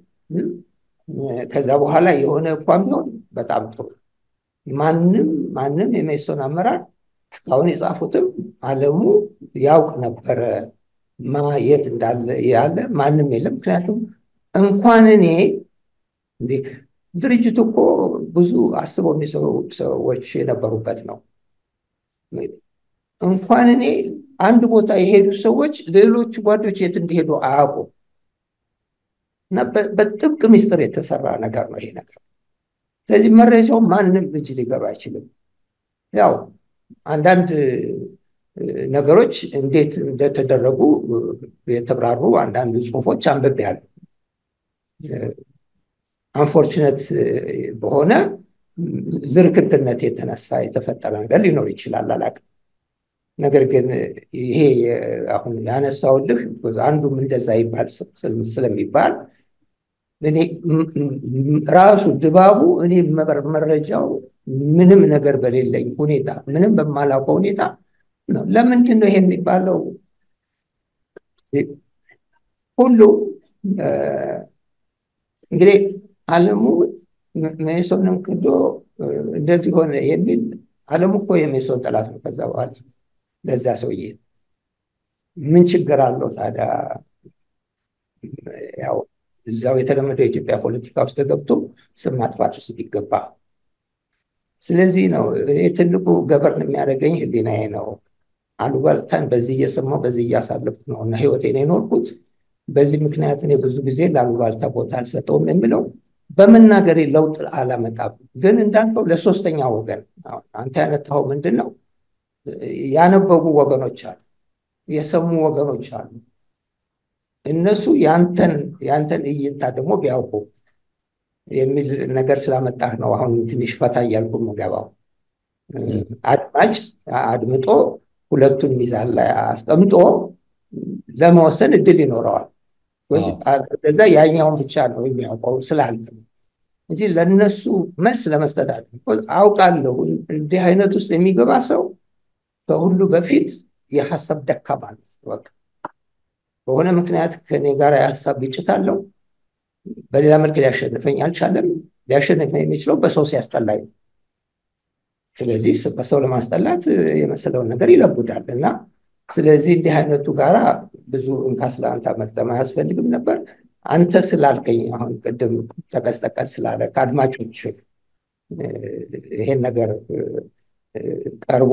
ከዛ በኋላ የሆነ እንኳን ቢሆን በጣም ጥሩ ማንም ማንም የሜሶን አመራር እስካሁን የጻፉትም አለሙ ያውቅ ነበረ ማየት እንዳለ ያለ ማንም የለም። ምክንያቱም እንኳን እኔ ድርጅቱ እኮ ብዙ አስበው የሚሰሩ ሰዎች የነበሩበት ነው። እንኳን እኔ አንድ ቦታ የሄዱ ሰዎች ሌሎቹ ጓዶች የት እንዲሄዱ አያውቁም። እና በጥብቅ ምስጢር የተሰራ ነገር ነው ይሄ ነገር። ስለዚህ መረጃው ማንም እጅ ሊገባ አይችልም። ያው አንዳንድ ነገሮች እንዴት እንደተደረጉ የተብራሩ አንዳንድ ጽሁፎች አንብቤያለሁ። አንፎርችነት በሆነ ዝርክርክነት የተነሳ የተፈጠረ ነገር ሊኖር ይችላል፣ አላውቅም። ነገር ግን ይሄ አሁን ያነሳውልህ አንዱም እንደዛ ይባል ስለሚባል እኔ ራሱ ድባቡ እኔ መረጃው ምንም ነገር በሌለኝ ሁኔታ ምንም በማላውቀው ሁኔታ ነው። ለምንድን ነው ይሄ የሚባለው? ሁሉ እንግዲህ አለሙ ሜሶንም ክዶ እንደዚህ ሆነ የሚል አለሙ እኮ የሜሶን ጠላት ነው። ከዛ በኋላ ለዛ ሰውዬ ምን ችግር አለው ታዲያ? ያው እዛው የተለመደው የኢትዮጵያ ፖለቲካ ውስጥ ገብቶ ስም ማጥፋት ውስጥ ቢገባ። ስለዚህ ነው እኔ ትልቁ ገበርን የሚያደርገኝ ህሊናዬ ነው። አሉባልታን በዚህ እየሰማሁ በዚህ እያሳለፍኩ ነው እና ህይወቴን የኖርኩት በዚህ ምክንያት እኔ ብዙ ጊዜ ለአሉባልታ ቦታ አልሰጠውም የምለው በመናገሬ ለውጥ አላመጣም። ግን እንዳልከው ለሶስተኛ ወገን አንተ ያነታኸው ምንድን ነው? ያነበቡ ወገኖች አሉ፣ የሰሙ ወገኖች አሉ። እነሱ ያንተን ያንተን እይንታ ደግሞ ቢያውቁ የሚል ነገር ስላመጣህ ነው አሁን ትንሽ ፈታ እያልኩ የምገባው። አድማጭ አድምጦ ሁለቱን ሚዛን ላይ አስቀምጦ ለመወሰን እድል ይኖረዋል። ከዛ ያኛውን ብቻ ነው የሚያውቀው ስላልክ ነው እንጂ ለእነሱ መልስ ለመስጠት አለ። አውቃለሁ እንዲህ አይነት ውስጥ የሚገባ ሰው ከሁሉ በፊት የሀሳብ ደካማ ነው። በቃ በሆነ ምክንያት ከኔ ጋር የሀሳብ ግጭት አለው። በሌላ መልክ ሊያሸንፈኝ አልቻለም። ሊያሸንፈኝ የሚችለው በሰው ሲያስጠላኝ ነው። ስለዚህ በሰው ለማስጠላት የመሰለውን ነገር ይለቡዳል እና ስለዚህ እንዲህ አይነቱ ጋራ ብዙ እንካ ስለአንተ መቅጠም አያስፈልግም ነበር። አንተ ስላልከኝ አሁን ቅድም ጠቀስ ጠቀስ ስላለ ከአድማጮች ይሄን ነገር ቀርቦ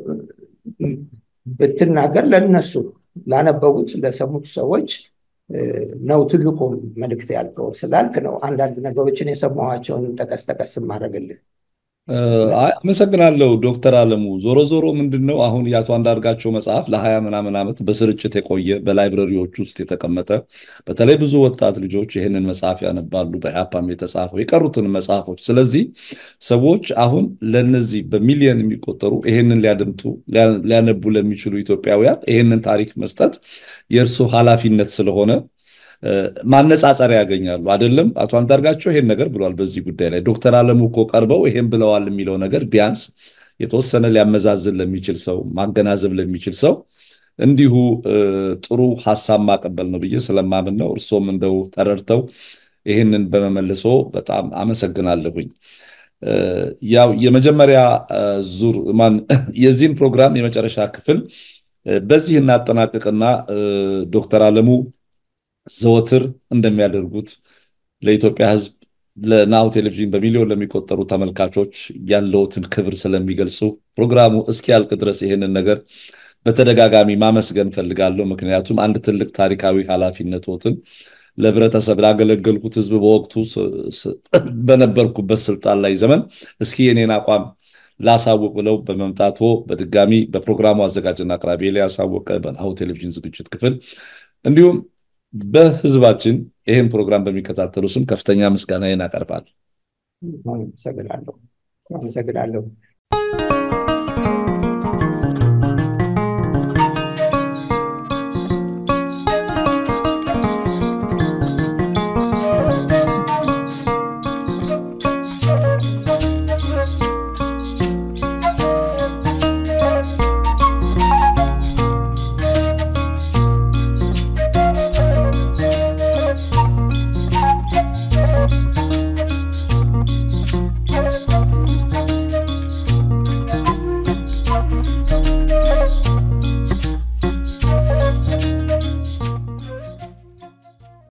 ብትናገር ለነሱ ላነበቡት ለሰሙት ሰዎች ነው ትልቁ መልእክት ያልከው ስላልክ ነው አንዳንድ ነገሮችን የሰማኋቸውን ጠቀስ ጠቀስ ማድረግልህ። አመሰግናለሁ ዶክተር አለሙ። ዞሮ ዞሮ ምንድን ነው አሁን የአቶ አንዳርጋቸው መጽሐፍ ለሀያ ምናምን ዓመት በስርጭት የቆየ በላይብረሪዎች ውስጥ የተቀመጠ በተለይ ብዙ ወጣት ልጆች ይህንን መጽሐፍ ያነባሉ። በኢሃፓም የተጻፈው የቀሩትን መጽሐፎች። ስለዚህ ሰዎች አሁን ለነዚህ በሚሊዮን የሚቆጠሩ ይሄንን ሊያደምጡ ሊያነቡ ለሚችሉ ኢትዮጵያውያን ይሄንን ታሪክ መስጠት የእርሱ ኃላፊነት ስለሆነ ማነጻጸሪያ ያገኛሉ። አይደለም አቶ አንዳርጋቸው ይሄን ነገር ብለዋል በዚህ ጉዳይ ላይ ዶክተር አለሙ እኮ ቀርበው ይሄን ብለዋል የሚለው ነገር ቢያንስ የተወሰነ ሊያመዛዝን ለሚችል ሰው ማገናዘብ ለሚችል ሰው እንዲሁ ጥሩ ሀሳብ ማቀበል ነው ብዬ ስለማምን ነው። እርሶም እንደው ተረድተው ይህንን በመመልሶ በጣም አመሰግናለሁኝ። ያው የመጀመሪያ ዙር የዚህን ፕሮግራም የመጨረሻ ክፍል በዚህ እናጠናቅቅና ዶክተር አለሙ ዘወትር እንደሚያደርጉት ለኢትዮጵያ ሕዝብ ለናሁ ቴሌቪዥን በሚሊዮን ለሚቆጠሩ ተመልካቾች ያለውትን ክብር ስለሚገልጹ ፕሮግራሙ እስኪያልቅ ድረስ ይህንን ነገር በተደጋጋሚ ማመስገን ፈልጋለሁ። ምክንያቱም አንድ ትልቅ ታሪካዊ ኃላፊነቶትን ለህብረተሰብ ላገለገልኩት ሕዝብ በወቅቱ በነበርኩበት ስልጣን ላይ ዘመን እስኪ የኔን አቋም ላሳውቅ ብለው በመምጣቶ በድጋሚ በፕሮግራሙ አዘጋጅና አቅራቢ ኤልያስ አወቀ በናሁ ቴሌቪዥን ዝግጅት ክፍል እንዲሁም በህዝባችን ይህን ፕሮግራም በሚከታተሉ ስም ከፍተኛ ምስጋናዬን አቀርባለሁ። አመሰግናለሁ። አመሰግናለሁ።